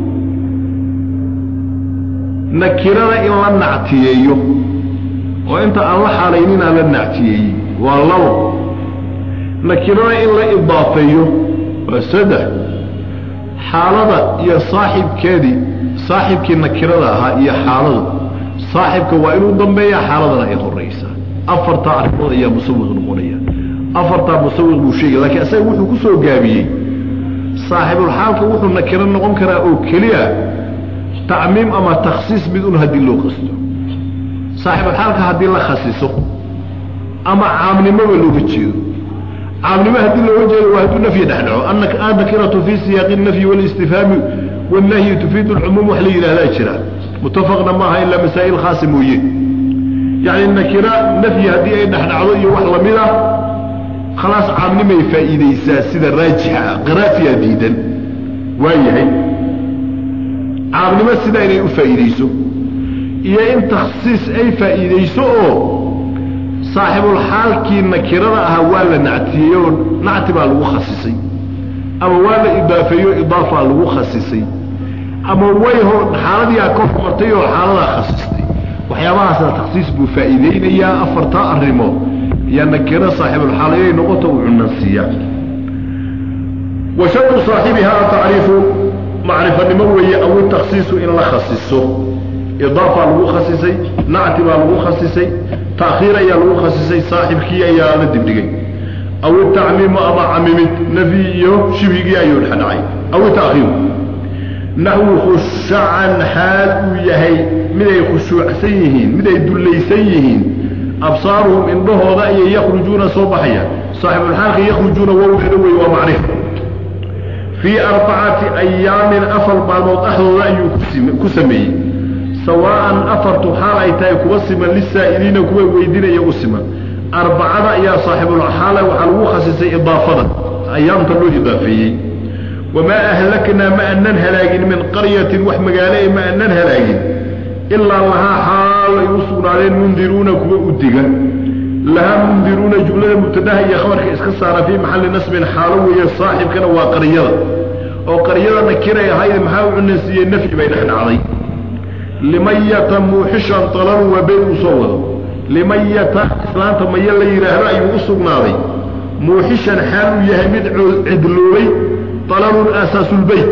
nakirada in la nactiyeeyo oo inta aan la xaalaynin aan la nactiyeeyey waa labo nakirada in la idaafeeyo waa saddex xaalada iyo saaxibkeedii saaxibkii nakirada ahaa iyo xaaladu saaxibka waa inuu dambeeya xaaladana ay horaysaa afartaa arrimood ayaa musawiq noqonaya afartaa musawiq buu sheegay lakiin isaga wuxuu ku soo gaabiyey saaxibulxaalka wuxuu nakiro noqon karaa oo keliya tacmiim ama takhsiis mid un haddii loo qasto saaxibulxaalka haddii la khasiso ama caamnimoba looga jeedo caamnimo haddii looga jeedo waa hadduu nafyi dhex dhaco annakiratu fii siyaaqi nafyi walistifhaami wannahyi tufiidu lcumuum wax la yidhahdaa jira mutafaqna maaha ilaa masaa'il khaasa mooye yacni nakira nafyi haddii ay dhexdhacdo iyo wax lamid ah khalaas caamnimay faa'iidaysaa sida raajixa ah qaraafiyaa diidan waa yahay caamnimo sidaa inay u faa'iidayso iyo in takhsiis ay faa'iidayso oo saaxibulxaalkii nakirada ahaa waa la nactiyey oo nacti baa lagu khasisay ama waa la idaafeeyo idaafaa lagu khasisay ama way hor xaaladiiaa ka hormartay oo xaaladaa khasistay waxyaabahaasna taksiis buu faa'iideynayaa afartaa arrimood ayaa nakiro saaxibulxaal inay noqoto uu cunansiiyaa wa shardu saaxibihaa tacriifu macrifanimo weeye aw taksiisu in la khasiso idaafaa lagu khasisay nacti baa lagu khasisay ta'khiir ayaa lagu khasisay saaxibkii ayaa la dibdhigay aw itacmiimu ama camimid nafyi iyo shibhigii ayuu dhexdhacay aw ita'khiiru naxwu khushacan xaal uu yahay mid ay khushuucsan yihiin mid ay dullaysan yihiin absaaruhum indhahooda ayay yakhrujuuna soo baxayaan saaxibulxaalka yakhrujuuna wowgeeda wey waa macrif fii arbacati ayaamin afar maalmood dhexdooda ayuu ku sameeyey sawaa'an afartu xaal ay tahay kuwa siman lisaa'iliina kuwa weydinaya u siman arbacada ayaa saaxibulxaala waxaa lagu khasisay idaafada ayaamta loo idaafeeyey wamaa ahlaknaa ma anan halaagin min qaryatin wax magaalo e ma anan halaagin ilaa lahaa xaal ay u sugnaadeen mundiruuna kuwa u digan lahaa mundiruuna jumlada mubtadaha iyo khabarka iska saara fii maxalli nasbin xaalo weeye saaxibkana waa qaryada oo qaryada nakiray ahayd maxaa u cunansiiyey nafyi bay dhex dhacday limayata muuxishan talalu waa been uu soo wado limayata islaanta maya la yidhaahdo ayuu u sugnaaday muuxishan xaal uu yahay mid cidloobay talalun aasaasulbeyt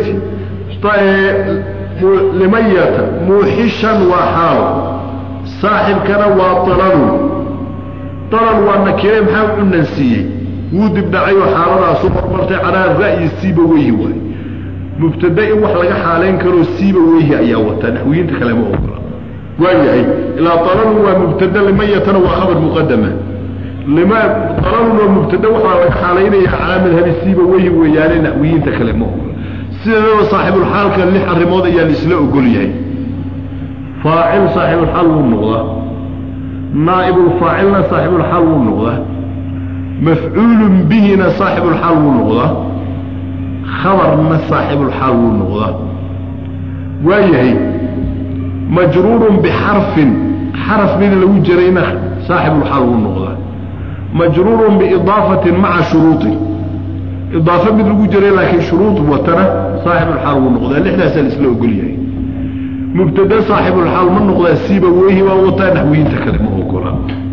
limayata muuxishan waa xaalo saaxibkana waa talalun talal waa nakire maxaa u cunansiiyey wuu dibdhacayoo xaaladaasu hormartay calaa ra'yi siiba weyhi waay mubtada in wax laga xaalayn karoo siiba weyhi ayaa wataa naxwiyiinta kale ma ogola waayahay ilaa talalun waa mubtada limayatana waa khabar muqadama talalun waa mubtada waxaa laga xaalaynaya calaa madhabi siiba weyhi weeyaane naxwiyiinta kale ma ogola sideedaba saaxibulxaalka lix arrimood ayaa laisla ogol yahay faacil saaxibulxaal wuu noqdaa naa'ibulfaacilna saaxibulxaal wuu noqdaa mafcuulun bihina saaxibulxaal wuu noqdaa khabarna saaxibulxaal wuu noqdaa waayahay majruurun bixarfin xaraf mid lagu jarayna saaxibulxaal wuu noqdaa majruurun biidaafatin maca shuruuطi idaafo mid lagu jiray laakiin shuruud watana saaxibulxaal wuu noqdaa lixdaasaa la isla ogol yahay mubtada saaxibulxaal ma noqdaa siiba weyhi waa wataa naxwiyiinta kale ma ogola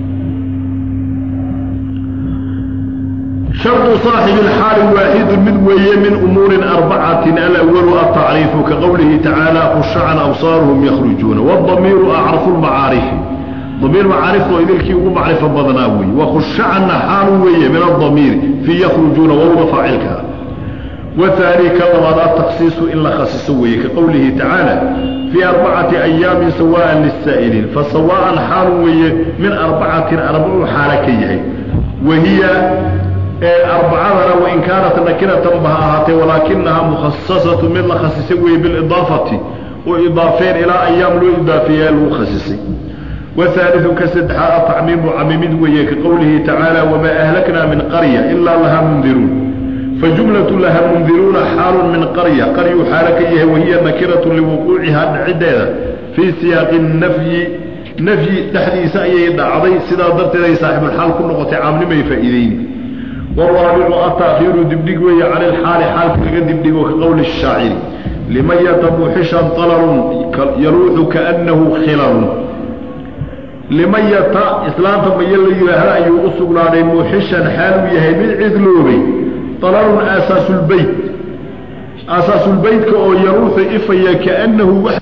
shardu saaxibi alxaali waaxidu mid weeye min umuurin arbacatin alawalu altacriifu ka qowlihi tacaala khushacan absaaruhum yakhrujuuna waadamiiru acrafu lmacaarifi damiir macaarifta oo idilkii ugu macrifo badanaa weeye wakhushacanna xaalu weeye min adamiiri fii yakhrujuuna wowda faacilka ah wahaani ka labaad ataksiisu in la khasiso weeye ka qowlihi tacaala fii arbacati ayaamin sawaan lisaa'iliin fa sawaa'an xaalu weeye min arbacatin arbacuu xaala ka yahay wahiya arbacadana wain kaanat nakiratan ba ha ahaatee walaakinahaa mukhasasatu mid la khasisay weeye bilidaafati oo idaafeen ilaa ayaam loo idaafeeyaa lagu khasisay wahaaliu ka saddexaad atacmiimu camimid weeye ka qowlihi tacaala wamaa ahlaknaa min qarya ilaa lahaa mundiruun fajumlatu laha mundiruuna xaalun min qarya qaryuu xaalo ka yahay wahiya nakiratu liwuquucihaa dhaciddeeda fii siyaaqi nafyi nafyi dhexdiisa ayay dhacday sidaa darteed ay saaxibulxaal ku noqotay caamnimay faa'iideyni waraabicu ataakiiru dibdhig weeye cala ilxaali xaalka laga dibdhigo ka qowli shaaciri liman yatabuuxishan talalun yaluuxu kaannahu khilalun liman yata islaanta maya la yidhaahda ayuu u sugnaaday muuxishan xaal uu yahay mid cidloobay talalun aasaasulbeyt aasaasulbeytka oo yaruuxu ifaya kaannahu wax